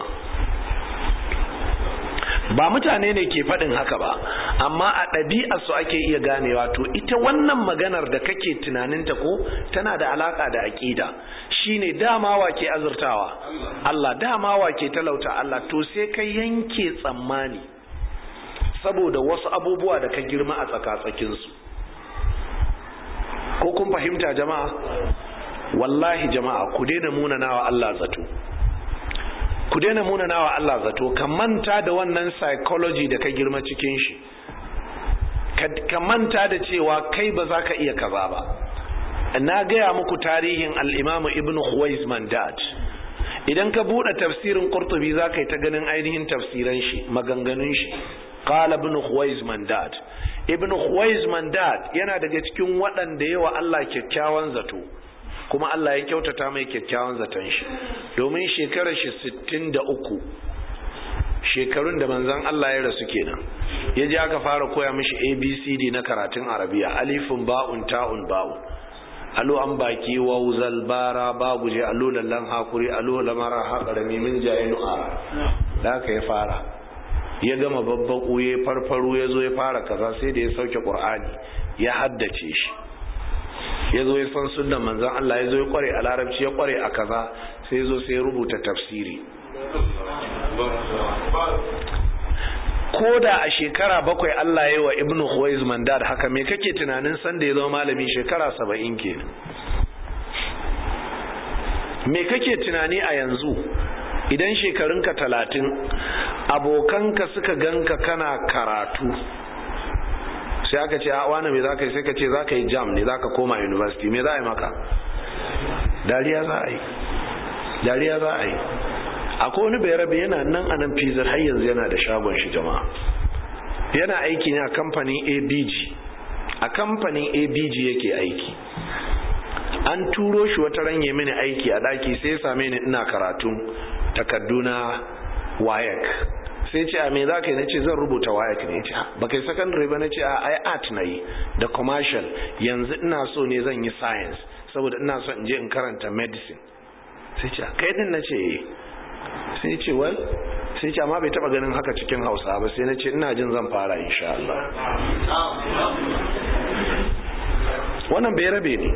Speaker 1: ba mutane ne ke faɗin haka ba amma a ɗabi'a su ake iya ganewa to ita wannan maganar da kake tunaninta ko tana da alaka da aƙida shine dama wa ke azurtawa Allah dama wa ke talauta Allah to sai ka yanke tsammani saboda wasu abubuwa da ka girma a tsakatsakinsu ko kun fahimta jama'a wallahi jama'a ku daina munanawa Allah zato ku daina munanawa Allah zato ka manta da wannan psychology da ka girma cikin shi ka manta da cewa kai ba za ka iya kaza ba na gaya muku tarihin al'imamu ibn Khuwais Mandat idan ka buɗe tafsirin Qurtubi za ka yi ta ganin ainihin tafsiran shi maganganun shi qala ibn Khuwais Mandat ibn Khuwais Mandat yana daga cikin waɗanda yawa Allah kyakkyawan zato kuma Allah ya kyautata mai kyakkyawan zaton shi domin shekarar shi 63 shekarun da manzon Allah ya rasu kenan ya ji aka fara koya mishi ABCD na karatun Arabiya alifun ba'un ta'un ba'un alo an baki wauzal bara babu je alo lallan hakuri alo lamara haƙarami min jaye nu'ara da aka ya fara ya gama babban uye farfaro ya zo ya fara kaza sai da ya sauke ƙur'ani ya haddace shi ya zo ya san sunan manzan Allah ya zo ya kware a larabci ya kware a kaza sai ya zo sai ya rubuta tafsiri ko da a shekara bakwai Allah ya yi wa ibnu Khuwaiz mandad haka me kake tunanin san da ya zama malami shekara saba'in kenan me kake tunani a yanzu idan shekarunka talatin abokanka suka ganka kana karatu sai aka ce a wani me za ka yi sai ka ce za ka yi jam ne za ka koma university me za a yi maka dariya za a yi dariya za a yi akwai wani bai rabe yana nan a nan fizar har yanzu yana da shagon shi jama'a yana aiki ne a kamfanin abg a kamfanin abg yake aiki an turo shi wata ranye mini aiki a daki sai ya same ni ina karatun takarduna wayak sai ce a me za ka yi na ce zan rubuta wayak ne ce ba kai secondary ba na ce a ai art na yi da commercial yanzu ina so ne zan yi science saboda ina so in je in karanta medicine sai ce kai din na ce sai ce wal sai ce amma bai taba ganin haka cikin hausa ba sai na ce ina jin zan fara insha Allah wannan bai rabe ne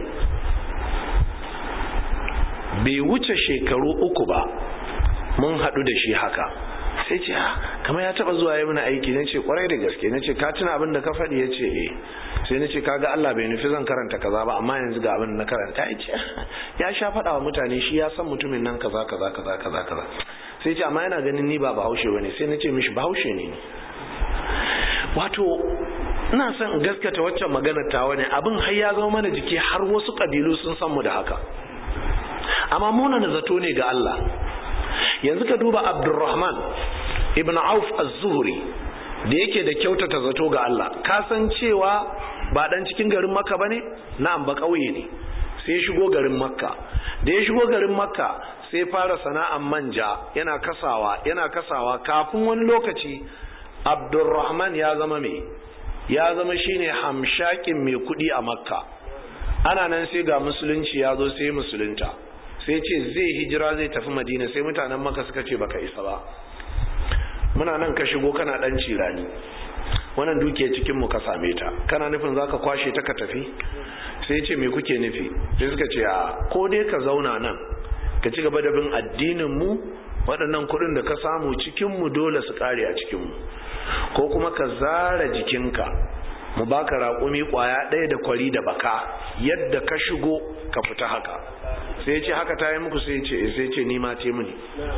Speaker 1: bai wuce shekaru uku ba mun haɗu da shi haka sai ce ha kamar ya taba zuwa yi mana aiki na ce kwarai da gaske na ce ka tuna abin da ka faɗi ya ce eh sai na ce kaga Allah bai nufi zan karanta kaza ba amma yanzu ga abin na karanta ya ce ya sha faɗa wa mutane shi ya san mutumin nan kaza kaza kaza kaza kaza sai ce amma yana ganin ni ba bahaushe bane sai na ce mishi bahaushe ne wato ina son in gaskata waccan maganar tawa ne abin har ya zama mana jiki har wasu kabilu sun san mu da haka amma muna na zato ne ga Allah yanzu ka duba Abdurrahman ibn Auf az-Zuhri da yake da kyautata zato ga Allah ka san cewa ba dan cikin garin Makka bane na'am ba kauye ne sai ya shigo garin Makka da ya shigo garin Makka sai fara sana'an manja yana kasawa yana kasawa kafin wani lokaci Abdurrahman ya zama me ya zama shine hamshakin mai kudi a Makka ana nan sai ga musulunci ya zo sai musulunta sai ce zai hijira zai tafi Madina sai mutanen Makka suka ce baka isa ba muna nan ka shigo kana dan cirani wannan duke cikin mu ka same ta kana nufin zaka kwashe ta ka tafi sai ce me kuke nufi sai suka ce a ko dai ka zauna nan ka ci gaba da bin addinin mu waɗannan kuɗin da ka samu cikin mu dole su kare a cikin mu ko kuma ka zara jikinka mu baka raƙumi ƙwaya ɗaya da kwari da baka yadda ka shigo ka fita haka sai ce haka ta yi muku sai ce sai ce ni ma ce mini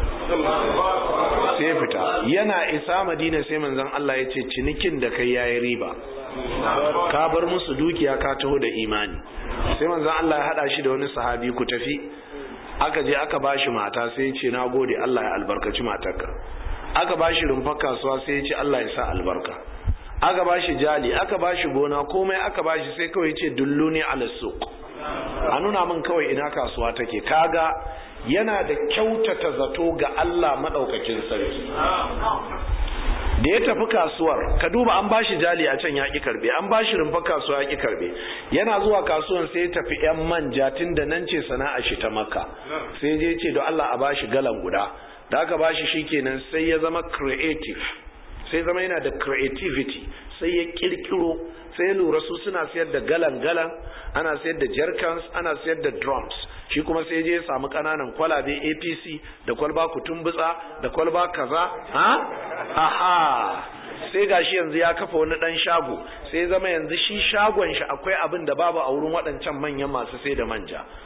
Speaker 1: sai fita yana isa madina sai manzon Allah ya ce cinikin da kai yayi riba ka bar musu dukiya ka taho da imani sai manzon Allah ya hada shi da wani sahabi ku tafi aka je aka bashi mata sai ya ce na gode Allah ya albarkaci matarka aka bashi rumfar kasuwa sai ya ce Allah ya sa albarka aka bashi jali aka bashi gona komai aka bashi sai kawai ya ce dulluni ala suq a nuna min kawai ina kasuwa take kaga yana da kyautata zato ga Allah madaukakin sarki da ya tafi kasuwar ka duba an bashi jali a can ya ki karbe an bashi rumfa kasuwa ya ki karbe yana zuwa kasuwan sai ya tafi yan manja tun da nan ce sana'a shi ta makka sai je ce don Allah a bashi galan guda da aka bashi shikenan sai ya zama creative sai zama yana da creativity sai ya kirkiro sai ya lura su suna sayar da galan-galan ana sayar da jerkans ana sayar da drums shi kuma sai je ya samu kananan kwalabe apc da kwalba kutumbutsa da kwalba kaza ha aha sai gashi yanzu ya kafa wani dan shago sai zama yanzu shi shagon shi akwai abin da babu a wurin waɗancan manyan masu sai da manja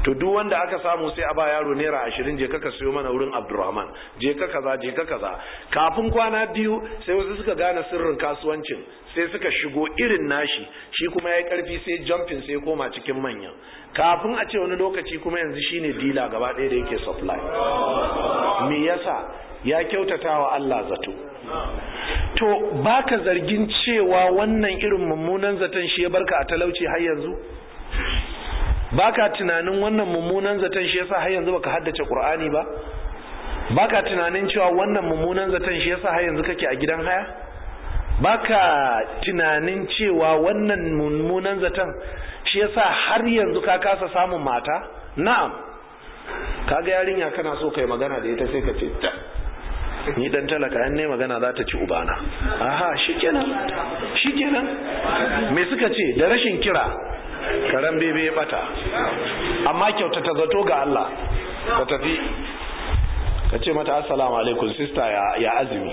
Speaker 1: to duk wanda aka samu sai a ba yaro naira ashirin je ka siyo mana wurin abdurrahman je ka kaza je ka kaza kafin kwana biyu sai wasu suka gane sirrin kasuwancin sai suka shigo irin nashi shi kuma ya yi karfi sai jumping sai koma cikin manya kafin a ce wani lokaci kuma yanzu shine dila gaba ɗaya da yake supply me yasa ya kyautata wa Allah zato to baka zargin cewa wannan irin mummunan zaton shi ya barka a talauci har yanzu baka tunanin wannan mummunan zaton shi yasa har yanzu baka haddace Qur'ani ba baka tunanin cewa wannan mummunan zaton shi yasa har yanzu kake a gidan haya baka tunanin cewa wannan mummunan zaton shi yasa har yanzu ka kasa samun mata na'am kaga yarinya kana so kai magana da ita sai ka ce ta ni dan talaka an ne magana za ta ci ubana aha shikenan shikenan me suka ce da rashin kira karan bebe ya bata amma kyauta ta zato ga Allah ka tafi ka ce mata assalamu alaikum sister ya, ya azumi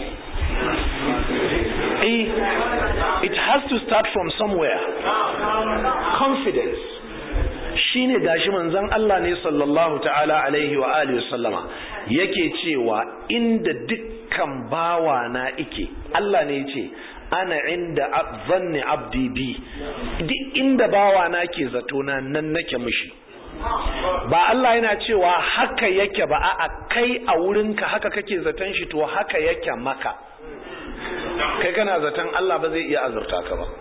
Speaker 1: eh it has to start from somewhere confidence shine gashi manzon Allah ne sallallahu ta'ala alaihi wa alihi sallama yake cewa inda dukkan bawa na ike Allah ne yace ana inda zanni abdi bi duk inda bawa na ke zato na nan nake mishi ba Allah yana cewa haka yake ba a kai a wurinka haka kake zaton shi to haka yake maka kai kana zaton Allah ba zai iya azurta ka ba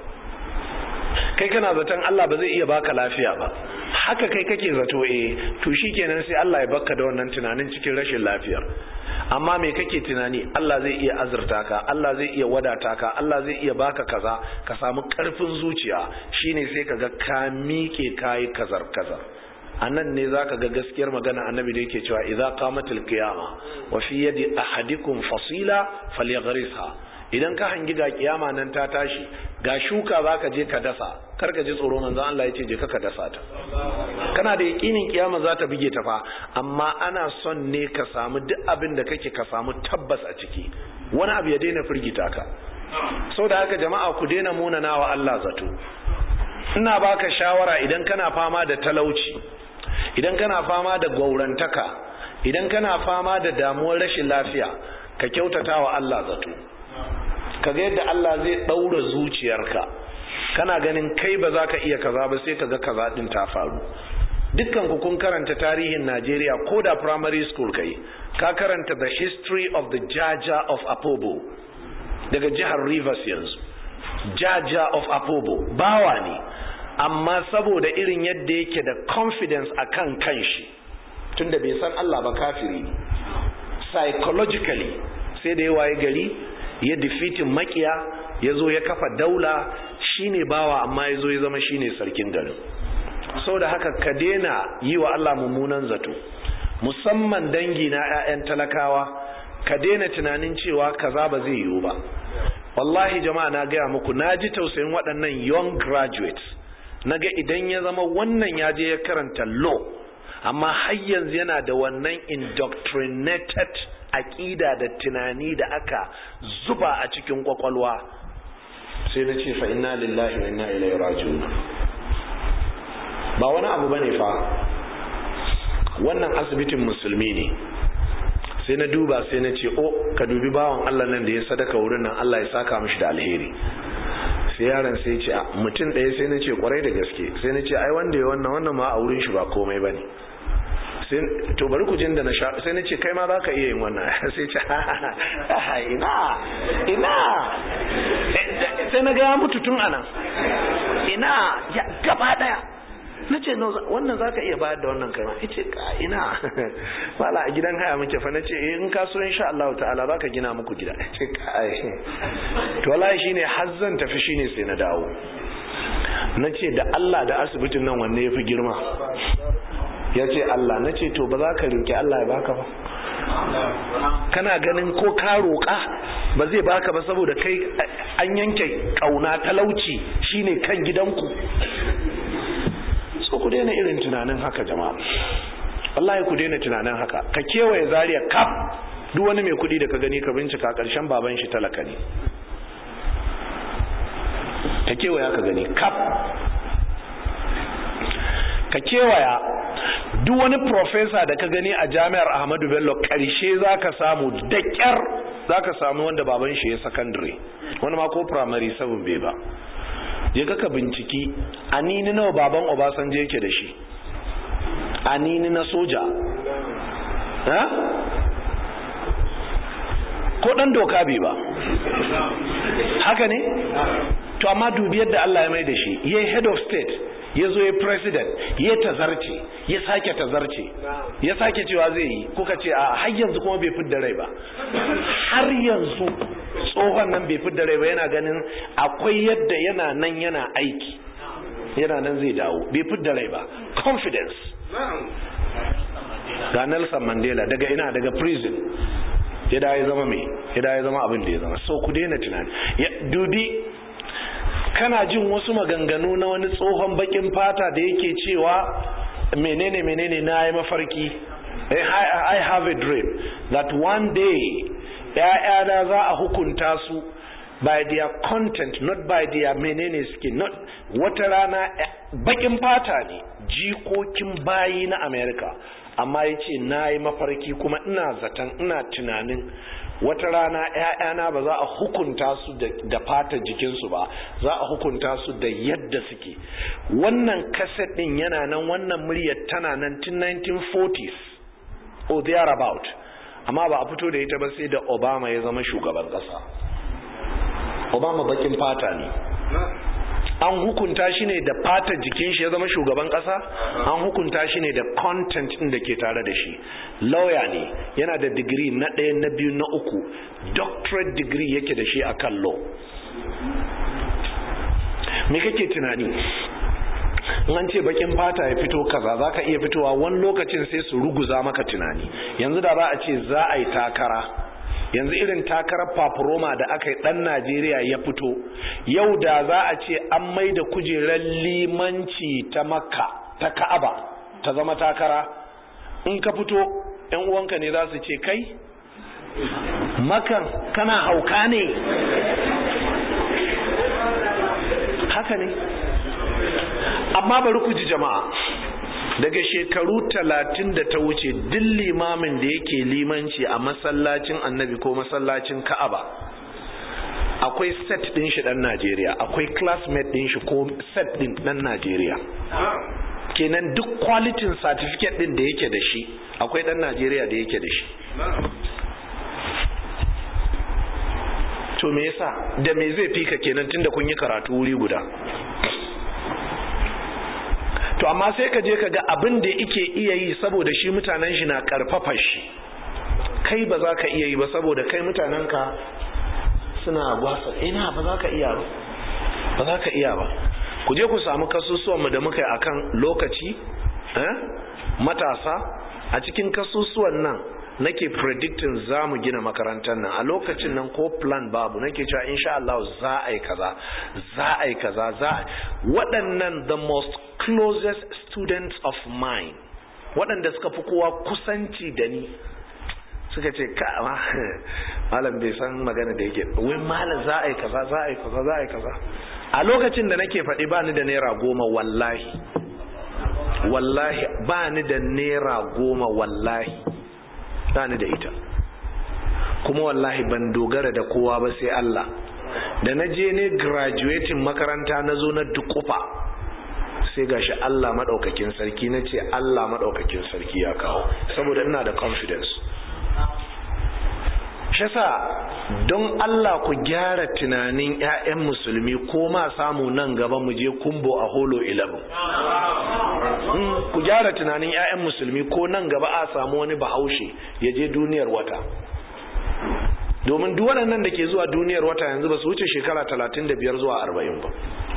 Speaker 1: kai kana zaton Allah ba zai iya baka lafiya ba haka kai kake zato eh to shikenan sai Allah ya baka da wannan tunanin cikin rashin lafiyar amma me kake tunani Allah zai iya azurta ka Allah zai iya wadata ka Allah zai iya baka kaza ka samu karfin zuciya shine sai kaga ka miƙe kai kazar kazar anan ne zaka ga gaskiyar magana annabi da yake cewa idza qamatil qiyama wa fi yadi ahadikum fasila falyaghrisha idan ka hangi ga kiyama nan ta tashi ga shuka zaka je ka dasa kar ka ji tsoro manzon Allah ya ce je ka dasa ta kana da yakinin kiyama za ta bige ta fa amma ana son ne ka samu duk abin da kake ka samu tabbas a ciki wani abu ya daina firgita ka sau da haka jama'a ku daina munana wa Allah zato ina baka shawara idan kana fama da talauci idan kana fama da gaurantaka idan kana fama da damuwar rashin lafiya ka kyautata wa Allah zato kaga yadda Allah zai ɗaura zuciyarka kana ganin kai ba za ka iya kaza ba sai kaga kaza ɗin ta faru dukkan ku kun karanta tarihin Najeriya ko da primary school kai ka karanta the history of the Jaja of Apobo daga jihar Rivers yanzu Jaja of Apobo bawa ne amma saboda irin yadda yake da confidence akan kanshi tunda bai san Allah ba kafiri ne psychologically sai da ya waye gari ya defeatin makiya ya zo ya kafa daula shine bawa amma ya zo ya zama shine sarkin garin sau da haka ka daina yi wa Allah mummunan zato musamman dangi na 'ya'yan talakawa ka daina tunanin cewa kaza ba zai yiwu ba wallahi jama'a na gaya muku na ji tausayin waɗannan young graduates na ga idan ya zama wannan ya je ya karanta law amma har yanzu yana da wannan indoctrinated aƙida da tunani da aka zuba a cikin kwakwalwa sai na ce fa inna lillahi wa inna ilaihi raji'un ba wani abu bane fa wannan asibitin musulmi ne sai na duba sai na ce o ka dubi bawan Allah nan da ya sadaka wurin nan Allah ya saka mishi da alheri sai yaron sai ce mutum ɗaya sai na ce kwarai da gaske sai na ce ai wanda ya wannan wannan ma a wurin shi ba komai bane to bari ku jin da na sha sai na ce kai ma za ka iya yin wannan sai ce ina ina sai na ga mutu tun anan ina ya gaba daya na ce wannan za ka iya bayar da wannan kai ma ya ce ina wala a gidan haya muke fa na ce in ka so insha Allah ta'ala za ka gina muku gida ya ce kai to wallahi shine har zan tafi shine sai na dawo na ce da Allah da asibitin nan wanne ya fi girma ya ce Allah na ce to ba za ka rinki Allah ya baka ba kana ganin ko ka roƙa ba zai baka ba saboda kai an yanke ƙauna talauci shine kan gidanku so ku daina irin tunanin haka jama'a wallahi ku daina tunanin haka ka kewaye zariya kaf duk wani mai kuɗi da ka gani ka bincika ƙarshen baban shi talaka ne ka kewaya ka gani kaf ka kewaya duk wani profesa da ka gani a jami'ar ahmadu bello karshe za ka samu da kyar za ka samu wanda baban shi ya sakandare wani ma ko primary sabon bai ba je ka binciki anini nawa baban obasanjo yake da shi anini na soja ko dan doka bai ba haka ne to amma dubi yadda Allah ya mai da shi yayi head of state ya zo ya president ya tazarce ya sake tazarce ya sake cewa zai yi kuka ce a har yanzu kuma bai fidda rai ba har yanzu tsohon nan bai fidda rai ba yana ganin akwai yadda yana nan yana aiki yana nan zai dawo bai fidda rai ba confidence ga Nelson Mandela daga ina daga prison ya da ya zama mai ya da ya zama abin da ya zama so ku daina tunani dubi kana jin wasu maganganu na wani tsohon bakin fata da yake cewa menene menene na yi mafarki I have a dream that one day ‘ya'yana za a hukunta su by their content not by their menene suke not wata rana bakin fata ne jikokin bayi na America amma ya ce na yi mafarki kuma ina zaton ina tunanin wata rana ‘ya'yana ba za a hukunta su da fata jikinsu ba za a hukunta su da yadda suke wannan kaset ɗin yana nan wannan muryar tana nan tun 1940s or thereabout amma ba a fito da ita ba sai da obama ya zama shugaban ƙasa obama bakin fata ne an hukunta shi ne da fata jikin shi ya zama shugaban kasa an hukunta shi ne da content din da ke tare da shi lawyer ne yana da digiri na ɗaya na biyu na uku doctorate degree yake da shi a kan law me kake tunani an ce bakin fata ya fito kaza za ka iya fitowa wani lokacin sai su ruguza maka tunani yanzu da za a ce za a yi takara yanzu irin takarar fafuroma da aka yi dan najeriya ya fito yau da za a ce an mai da kujerar limanci ta makka ta ka'aba ta zama takara in ka fito yan uwanka ne za su ce kai makan kana hauka ne haka ne amma bari ku ji jama'a daga shekaru talatin da ta wuce duk limamin da yake limanci a masallacin annabi ko masallacin ka'aba akwai set din shi dan najeriya akwai classmate din shi ko set din dan najeriya kenan duk kwalitin certificate din da yake da shi akwai dan najeriya da yake da shi to me yasa da me zai fika kenan tunda kun yi karatu wuri guda to amma sai ka je ka ga abin da yake iya yi saboda shi mutanen shi na karfafa shi kai ba za ka iya yi ba saboda kai mutanen ka suna gwasa ina ba za ka iya ba ba za ka iya ba ku je ku samu kasusuwanmu da muka yi akan lokaci matasa a cikin kasusuwan nan nake predicting za mu gina makarantar nan a lokacin nan ko plan babu nake cewa insha Allah za a yi kaza za a yi kaza za waɗannan the most closest students of mine waɗanda suka fi kowa kusanci da ni suka ce ka malam bai san magana da yake wai malam za a yi kaza za a yi kaza za a yi kaza a lokacin da nake faɗi ba ni da naira goma wallahi wallahi ba ni da naira goma wallahi ba ni da ita kuma wallahi ban dogara da kowa ba sai Allah da na je ne graduating makaranta na zo na dukufa sai gashi Allah maɗaukakin sarki na ce Allah maɗaukakin sarki ya kawo saboda ina da confidence shasa don Allah ku gyara tunanin 'ya'yan musulmi ko ma samu nan gaba mu je kumbo a holo 11 ku gyara tunanin 'ya'yan musulmi ko nan gaba a samu wani bahaushe ya je duniyar wata domin duk waɗannan da ke zuwa duniyar wata yanzu ba su wuce shekara 35 zuwa 40 ba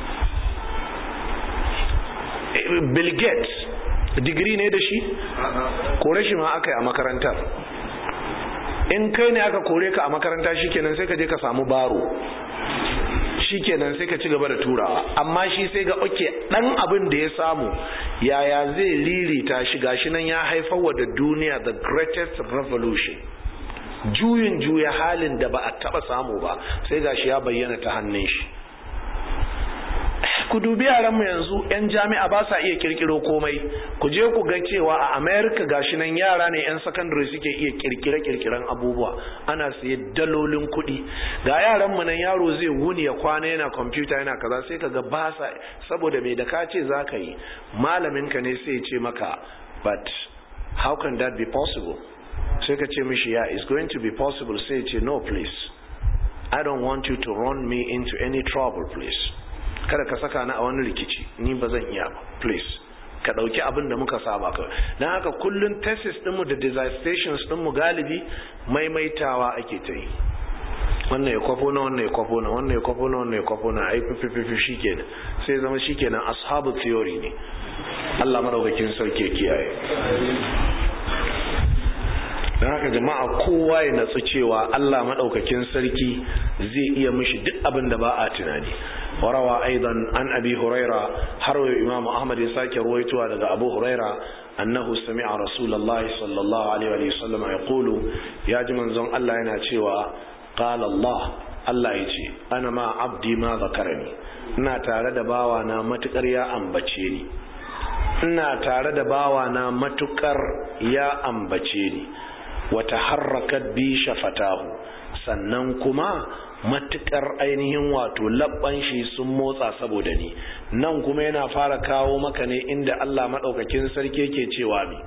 Speaker 1: Bill Gates digiri ne da shi kore shi ma aka yi a makarantar in kai ne aka kore ka a makaranta shikenan sai ka je ka samu baro shikenan sai ka ci gaba da turawa amma shi sai ga oke dan abin da ya samu yaya zai lirita shi gashi nan ya haifar wa da duniya the greatest revolution juyin juya halin da ba a taba samu ba sai gashi ya bayyana ta hannun shi ku ku dubi yaranmu yanzu 'yan jami'a ba sa iya kirkiro komai ku je ku ga cewa a america gashi nan yara ne 'yan secondary suke iya kirkire kirkiren abubuwa ana siye dalolin kuɗi ga yaranmu nan yaro zai wuni ya kwana yana kwamfuta yana kaza sai ka ga ba sa saboda mai da ka ce za ka yi malaminka ne sai ce maka but how can that be possible sai ka ce mishi yeah it's going to be possible sai ce no please I don't want you to run me into any trouble please kada ka saka ni a wani rikici ni ba zan iya ba please ka dauki abin da muka saba ka dan haka kullun thesis dinmu da dissertations dinmu galibi maimaitawa ake ta yi wannan ya kwafo na wannan ya kwafo na wannan ya kwafo na wannan ya kwafo na ai fifififi shikenan sai zama shikenan ashabu theory ne Allah madaukakin sarki ya kiyaye don haka jama'a kowa ya natsu cewa Allah maɗaukakin sarki zai iya mishi duk abin da ba a tunani warawa aidan an abi huraira har wa imam ahmad ya sake ruwaitowa daga abu huraira annahu sami'a rasulullah sallallahu alaihi wa sallam yaqulu ya ji manzon Allah yana cewa qala Allah Allah ya ce ana ma abdi ma zakarani ina tare da bawa na matukar ya ambace ni ina tare da bawa na matukar ya ambace ni wata harrakat bi shafatahu sannan kuma matukar ainihin wato labban shi sun motsa saboda ni nan kuma yana fara kawo maka ne inda Allah madaukakin sarki yake cewa mi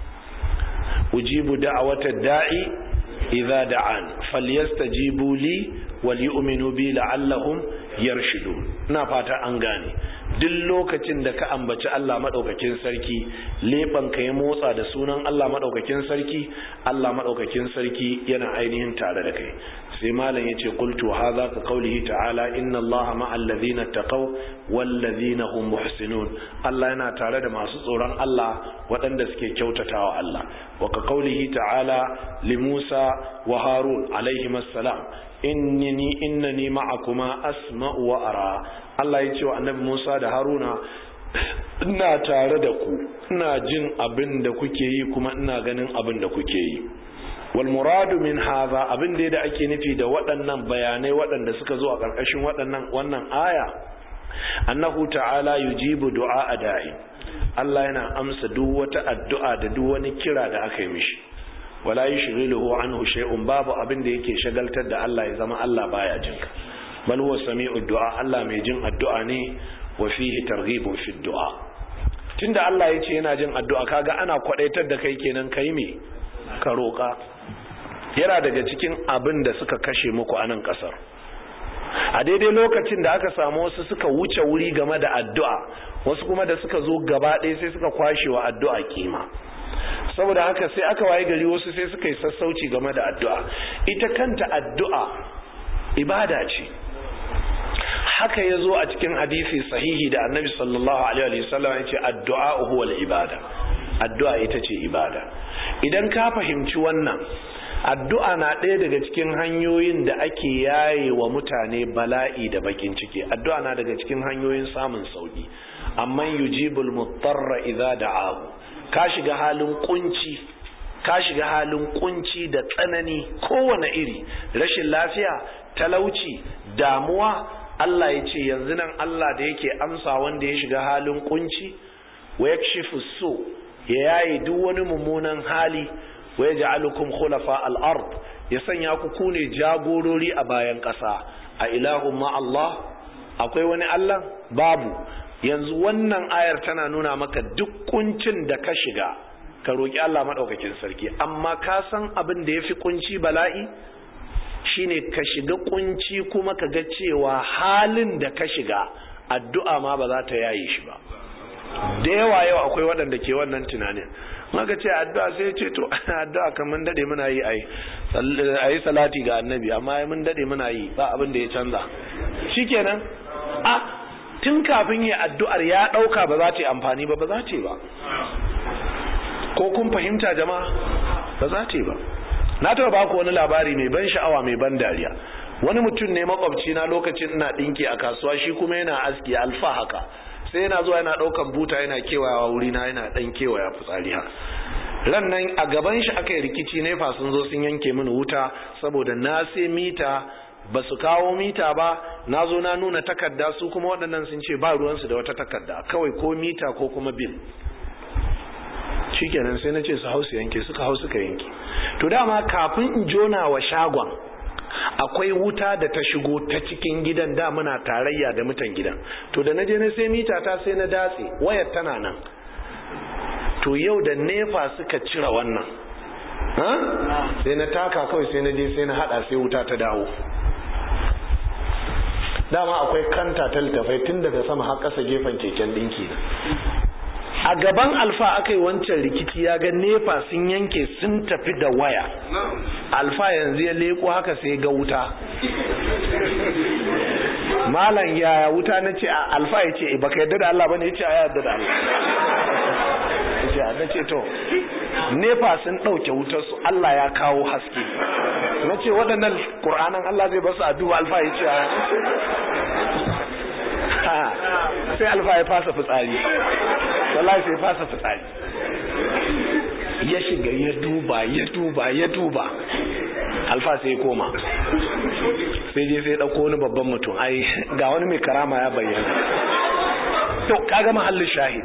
Speaker 1: ujibu da'awata da'i idza da'an falyastajibu li wal yu'minu bi la'allahum yarshudun ina fata an gane duk lokacin da ka ambaci Allah maɗaukakin sarki leɓen ka ya motsa da sunan Allah maɗaukakin sarki Allah maɗaukakin sarki yana ainihin tare da kai sai malam yace qultu hadha ka qawlihi ta'ala inna Allaha ma'al ladhina taqaw wal ladhina hum muhsinun Allah yana tare da masu tsoron Allah waɗanda suke kyautatawa Allah wa ka qawlihi ta'ala li Musa wa Harun alaihi assalam innani innani ma'akuma asma'u wa ara Allah ya ce wa annabi Musa da Haruna ina tare da ku ina jin abin da kuke yi kuma ina ganin abin da kuke yi wal muradu min hadha abin da da ake nufi da waɗannan bayanai waɗanda suka zo a ƙarƙashin waɗannan wannan aya annahu ta'ala yujibu du'a da'i Allah yana amsa duk wata addu'a da duk wani kira da aka yi mishi wala yushghiluhu anhu shay'un babu abin da yake shagaltar da Allah ya zama Allah baya jinka bal huwa sami'u du'a Allah mai jin addu'a ne wa fihi targhibun fi du'a tunda Allah ya ce yana jin addu'a kaga ana kwadaitar da kai kenan kai me ka roka yana daga cikin abin da suka kashe muku a nan kasar a daidai lokacin da aka samu wasu suka wuce wuri game da addu'a wasu kuma da suka zo gaba ɗaya sai suka kwashe wa addu'a kima saboda haka sai aka waye gari wasu sai suka yi sassauci game da addu'a ita kanta addu'a ibada ce haka ya zo a cikin hadisi sahihi da annabi sallallahu alaihi wasallam ya ce addu'a huwal ibada addu'a ita ce ibada idan ka fahimci wannan addu'a na ɗaya daga cikin hanyoyin da ake yaye wa mutane bala'i da bakin ciki addu'a na daga cikin hanyoyin samun sauki amma yujibul mutarra idza da'ahu ka shiga halin kunci ka shiga halin kunci da tsanani kowane iri rashin lafiya talauci damuwa Allah ya ce yanzu nan Allah da yake amsa wanda ya shiga halin kunci wa yakshifu su ya yaye duk wani mummunan hali wa yaj'alukum khulafa al-ard ya sanya ku kune jagorori a bayan ƙasa a ilahun ma Allah akwai wani Allah babu yanzu wannan ayar tana nuna maka duk kuncin da ka shiga ka roki Allah madaukakin sarki amma ka san abin da yafi kunci bala'i shine ka shiga kunci kuma ka ga cewa halin da ka shiga addu'a ma ba za ta yaye shi ba da yawa yau akwai waɗanda ke wannan tunanin maka ce addu'a sai ce to addu'a kan mun dade muna yi ai ayi salati ga annabi amma mun dade muna yi ba abin da ya canza shikenan a tun kafin yi addu'ar ya dauka ba za ta yi amfani ba ba za ta yi ba ko kun fahimta jama'a ba za ta yi ba na taɓa baku wani labari mai ban sha'awa mai ban dariya wani mutum ne makwabci na lokacin ina ɗinki a kasuwa shi kuma yana aski alfa haka sai yana zuwa yana ɗaukan buta yana kewayawa wuri na yana ɗan kewaya fitsari ha ran nan a gaban shi aka yi rikici nefa sun zo sun yanke mini wuta saboda na sai mita ba su kawo mita ba na zo na nuna takarda su kuma waɗannan sun ce ba ruwansu da wata takarda kawai ko mita ko kuma bil shikenan sai na ce su hau su yanke suka hau suka yanke to dama kafin in jona wa shagon akwai wuta da ta shigo ta cikin gidan da muna tarayya da mutan gidan to da na je na sai mita ta sai na datse wayar tana nan to yau da nefa suka cire wannan sai na taka kawai sai na je sai na hada sai wuta ta dawo dama akwai kanta ta littafai tun daga sama har ƙasa gefen keken ɗinki na a gaban alfa aka yi wancan rikici ya ga nefa sun yanke sun tafi da waya alfa yanzu ya leko haka sai ga wuta malam ya wuta na ce alfa ya ce baka yadda da Allah bane ya ce a yadda da Allah ya ce na ce to nefa sun ɗauke wutar su Allah ya kawo haske na ce waɗannan ƙur'anan Allah zai basu addu'a alfa ya ce sai alfa ya fasa fitsari wallahi sai fasa fitsari ya shiga ya duba ya duba ya duba alfa sai ya koma sai je sai ɗauko wani babban mutum ai ga wani mai karama ya bayyana to kaga mahallin shahid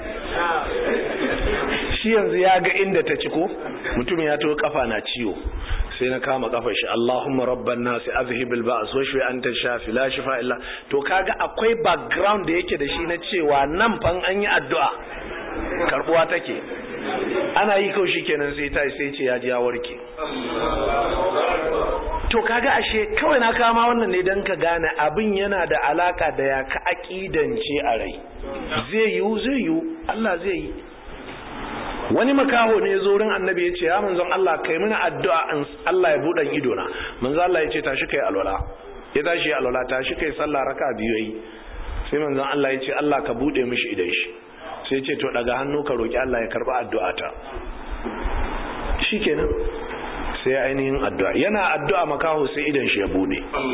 Speaker 1: shi yanzu ya ga inda ta ciko mutum ya to kafa na ciwo sai na kama kafar shi Allahumma rabban nas azhib al ba's wa shfi anta shafi la shifa illa to kaga akwai background da yake da shi na cewa nan fan an yi addu'a karbuwa take ana yi kawai shikenan sai ta sai ce ya ji ya warke to kaga ashe kawai na kama wannan ne dan ka gane abin yana da alaka da ya ka akidance a rai zai yiwu zai yiwu Allah zai yi wani makaho ne zo wurin annabi ya ce ya manzon Allah kai mini addu'a in Allah ya buɗe ido na manzon Allah ya ce tashi kai alwala ya tashi alwala tashi kai sallah raka biyu yi sai manzon Allah ya ce Allah ka buɗe mishi idan shi sai ya ce to daga hannu ka roki Allah ya karba addu'a ta shikenan sai ainihin addu'a yana addu'a makaho sai idan shi ya buɗe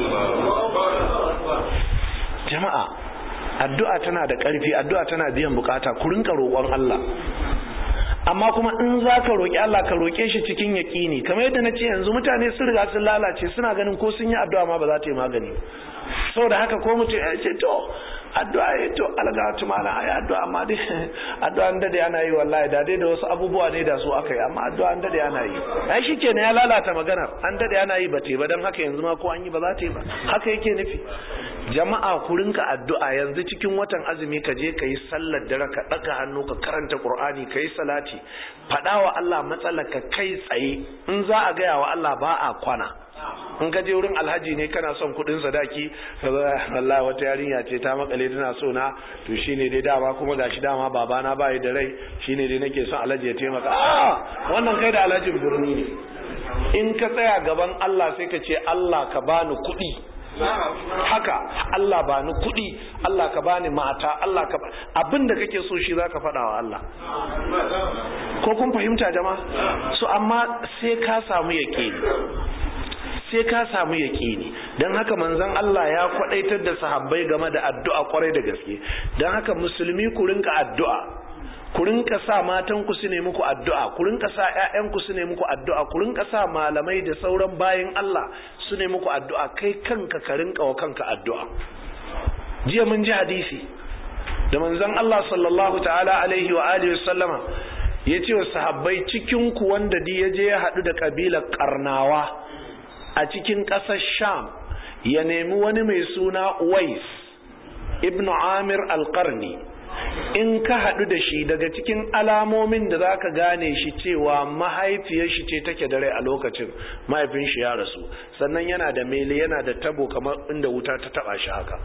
Speaker 1: jama'a addu'a tana da ƙarfi addu'a tana biyan bukata ku rinka roƙon Allah amma kuma in za ka roƙi Allah ka roƙe shi cikin yaƙini kamar yadda na ce yanzu mutane sun riga sun lalace suna ganin ko sun yi addu'a ma ba za ta yi magani saboda haka ko mutum ya ce to addu'a ya to alga tu mana ai addu'a amma dai addu'a an dade ana yi wallahi da dai da wasu abubuwa ne da su aka yi amma addu'a an dade ana yi ai shikenan ya lalata maganar an dade ana yi ba te ba dan haka yanzu ma ko an yi ba za ta yi ba haka yake nufi jama'a ku rinka addu'a yanzu cikin watan azumi ka je ka yi sallar dare ka ɗaga hannu ka karanta qur'ani ka yi salati faɗa wa Allah matsalar ka kai tsaye in za a gaya wa Allah ba a kwana in ka je wurin alhaji ne kana son kuɗin sadaki wallahi wata yarinya ce ta makale tana so na to shine dai dama kuma gashi dama babana bai da rai shine dai nake son alhaji ya taimaka a wannan kai da alhajin birni ne in ka tsaya gaban Allah sai ka ce Allah ka bani kuɗi haka Allah ba ni kuɗi Allah ka bani mata Allah ka abin da kake so shi zaka faɗa wa Allah ko kun fahimta jama'a so amma sai ka samu yaƙini sai ka samu yaƙini don haka manzon Allah ya kwadaitar da sahabbai game da addu'a kwarai da gaske don haka musulmi ku rinka addu'a ku rinka sa matan ku su ne muku addu'a ku rinka sa ƴaƴan ku su ne muku addu'a ku rinka sa malamai da sauran bayin Allah su ne muku addu'a kai kanka ka rinka wa kanka addu'a jiya mun ji hadisi da manzon Allah sallallahu ta'ala alaihi wa alihi sallama ya ce wa sahabbai cikin ku wanda di ya je ya haɗu da kabilar karnawa a cikin ƙasar sham ya nemi wani mai suna Uwais ibnu Amir al-Qarni in ka haɗu da shi daga cikin alamomin da za ka gane shi cewa mahaifiyar shi ce take da rai a lokacin mahaifin shi ya rasu sannan yana da mele yana da tabo kamar inda wuta ta taba shi haka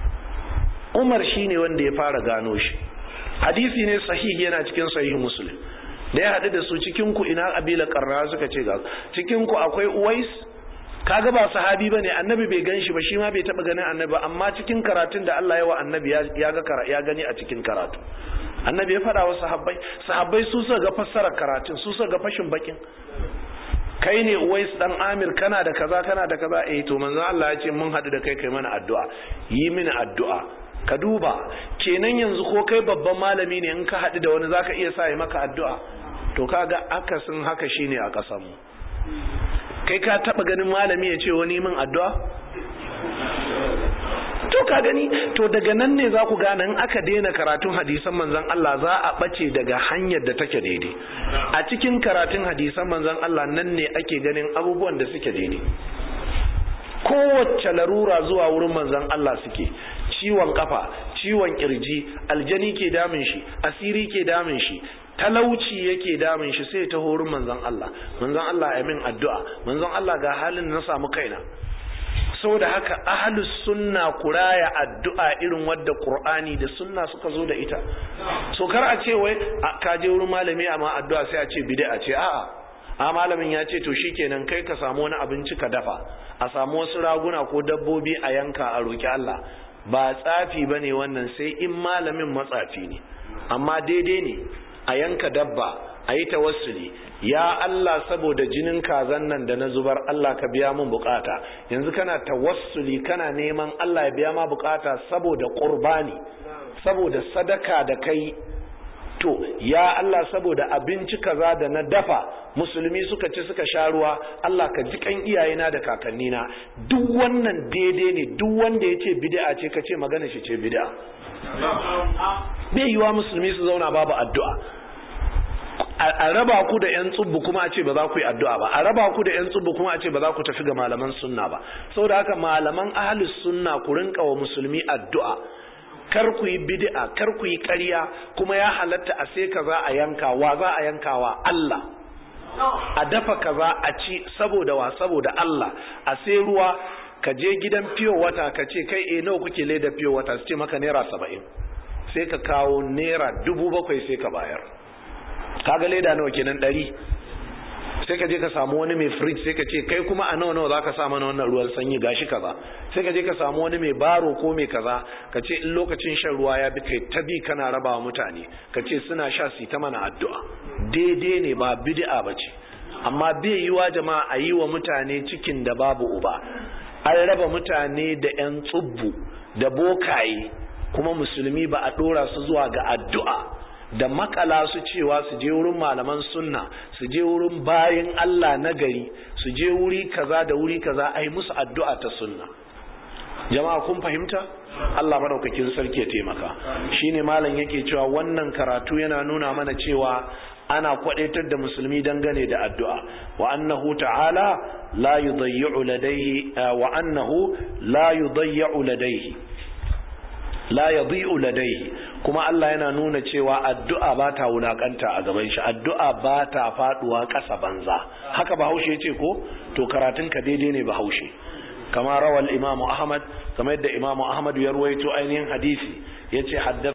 Speaker 1: umar shi ne wanda ya fara gano shi hadisi ne sahihi yana cikin sahihi muslim da ya haɗu da su cikin ku ina abila karra suka ce ga cikin ku akwai uwais kaga ba sahabi bane annabi bai gan shi ba shi ma bai taba ganin annabi ba amma cikin karatun da Allah ya wa annabi ya ga ya gani a cikin karatu annabi ya faɗa wa sahabbai sahabbai su suka ga fassarar karatun su suka ga fashin bakin kai ne Uwais dan Amir kana da kaza kana da kaza eh to manzo Allah ya ce mun hadu da kai kai mana addu'a yi mini addu'a ka duba kenan yanzu ko kai babban malami ne in ka hadu da wani zaka iya sa yi maka addu'a to kaga akasin haka shine a kasan mu kai ka taba ganin malami ya ce wani min addu'a to ka gani to daga nan ne za ku gane in aka daina karatun hadisan manzon Allah za a bace daga hanyar da take daidai a cikin karatun hadisan manzon Allah nan ne ake ganin abubuwan da suke daidai kowace larura zuwa wurin manzon Allah suke ciwon kafa ciwon kirji aljani ke damun shi asiri ke damun shi talauci yake damun shi sai ta horin manzon Allah manzon Allah ya min addu'a manzon Allah ga halin na samu kaina saboda haka ahlus sunna kuraya addu'a irin wadda qur'ani da sunna suka zo da ita so kar a ce wai ka je wurin malami amma addu'a sai a ce bid'a ce a'a a malamin ya ce to shikenan kai ka samu wani abinci ka dafa a samu wasu raguna ko dabbobi a yanka a roki Allah ba tsafi bane wannan sai in malamin matsafi ne amma daidai ne a yanka dabba a yi tawassuli ya Allah saboda jinin kazan nan da na zubar Allah ka biya mun bukata yanzu kana tawassuli kana neman Allah ya biya ma bukata saboda qurbani saboda sadaka da kai to ya Allah saboda abinci kaza da na dafa musulmi suka ci suka sha ruwa Allah ka ji kan iyayena da kakannina duk wannan daidai ne duk wanda ya ce bid'a ce ka ce magana shi ce bid'a bai yiwa musulmi su zauna babu addu'a a raba ku da yan tsubbu kuma a ce ba za ku yi addu'a ba a raba ku da yan tsubbu kuma a ce ba za ku tafi ga malaman sunna ba saboda haka malaman ahlus sunna ku rinka wa musulmi addu'a kar ku yi bid'a kar ku yi ƙarya kuma ya halatta a sai kaza a yanka wa za a yankawa Allah a dafa kaza a ci saboda wa saboda Allah a sai ruwa ka je gidan fiyo wata ka ce kai eh nawa kuke leda fiyo wata su ce maka naira saba'in sai ka kawo naira dubu bakwai sai ka bayar kaga leda nawa kenan ɗari sai ka je ka samu wani mai fridge sai ka ce kai kuma a nawa nawa zaka sa mana wannan ruwan sanyi gashi kaza sai ka je ka samu wani mai baro ko mai kaza ka ce in lokacin shan ruwa ya bi kai ta bi kana raba wa mutane ka ce suna sha su ta mana addu'a daidai ne ba bid'a bace amma bai yiwa jama'a a yi wa mutane cikin da babu uba an raba mutane da yan tsubbu da bokaye kuma musulmi ba a dora su zuwa ga addu'a da makala su cewa su je wurin malaman sunna su je wurin bayan Allah na gari su je wuri kaza da wuri kaza ai musu addu'a ta sunna jama'a kun fahimta Allah madaukakin sarki ya taimaka shine malam yake cewa wannan karatu yana nuna mana cewa ana kwadaitar da musulmi dangane da addu'a wa annahu ta'ala la yudayyi'u ladayhi wa annahu la yudayyi'u ladayhi la yadhi'u ladayhi kuma Allah yana nuna cewa addu'a ba ta wulakanta a gaban shi addu'a ba ta faduwa ƙasa banza haka bahaushe yace ko to karatun ka daidai ne bahaushe kama rawal imamu ahmad kamar yadda imamu ahmad ya ruwaito ainihin hadisi yace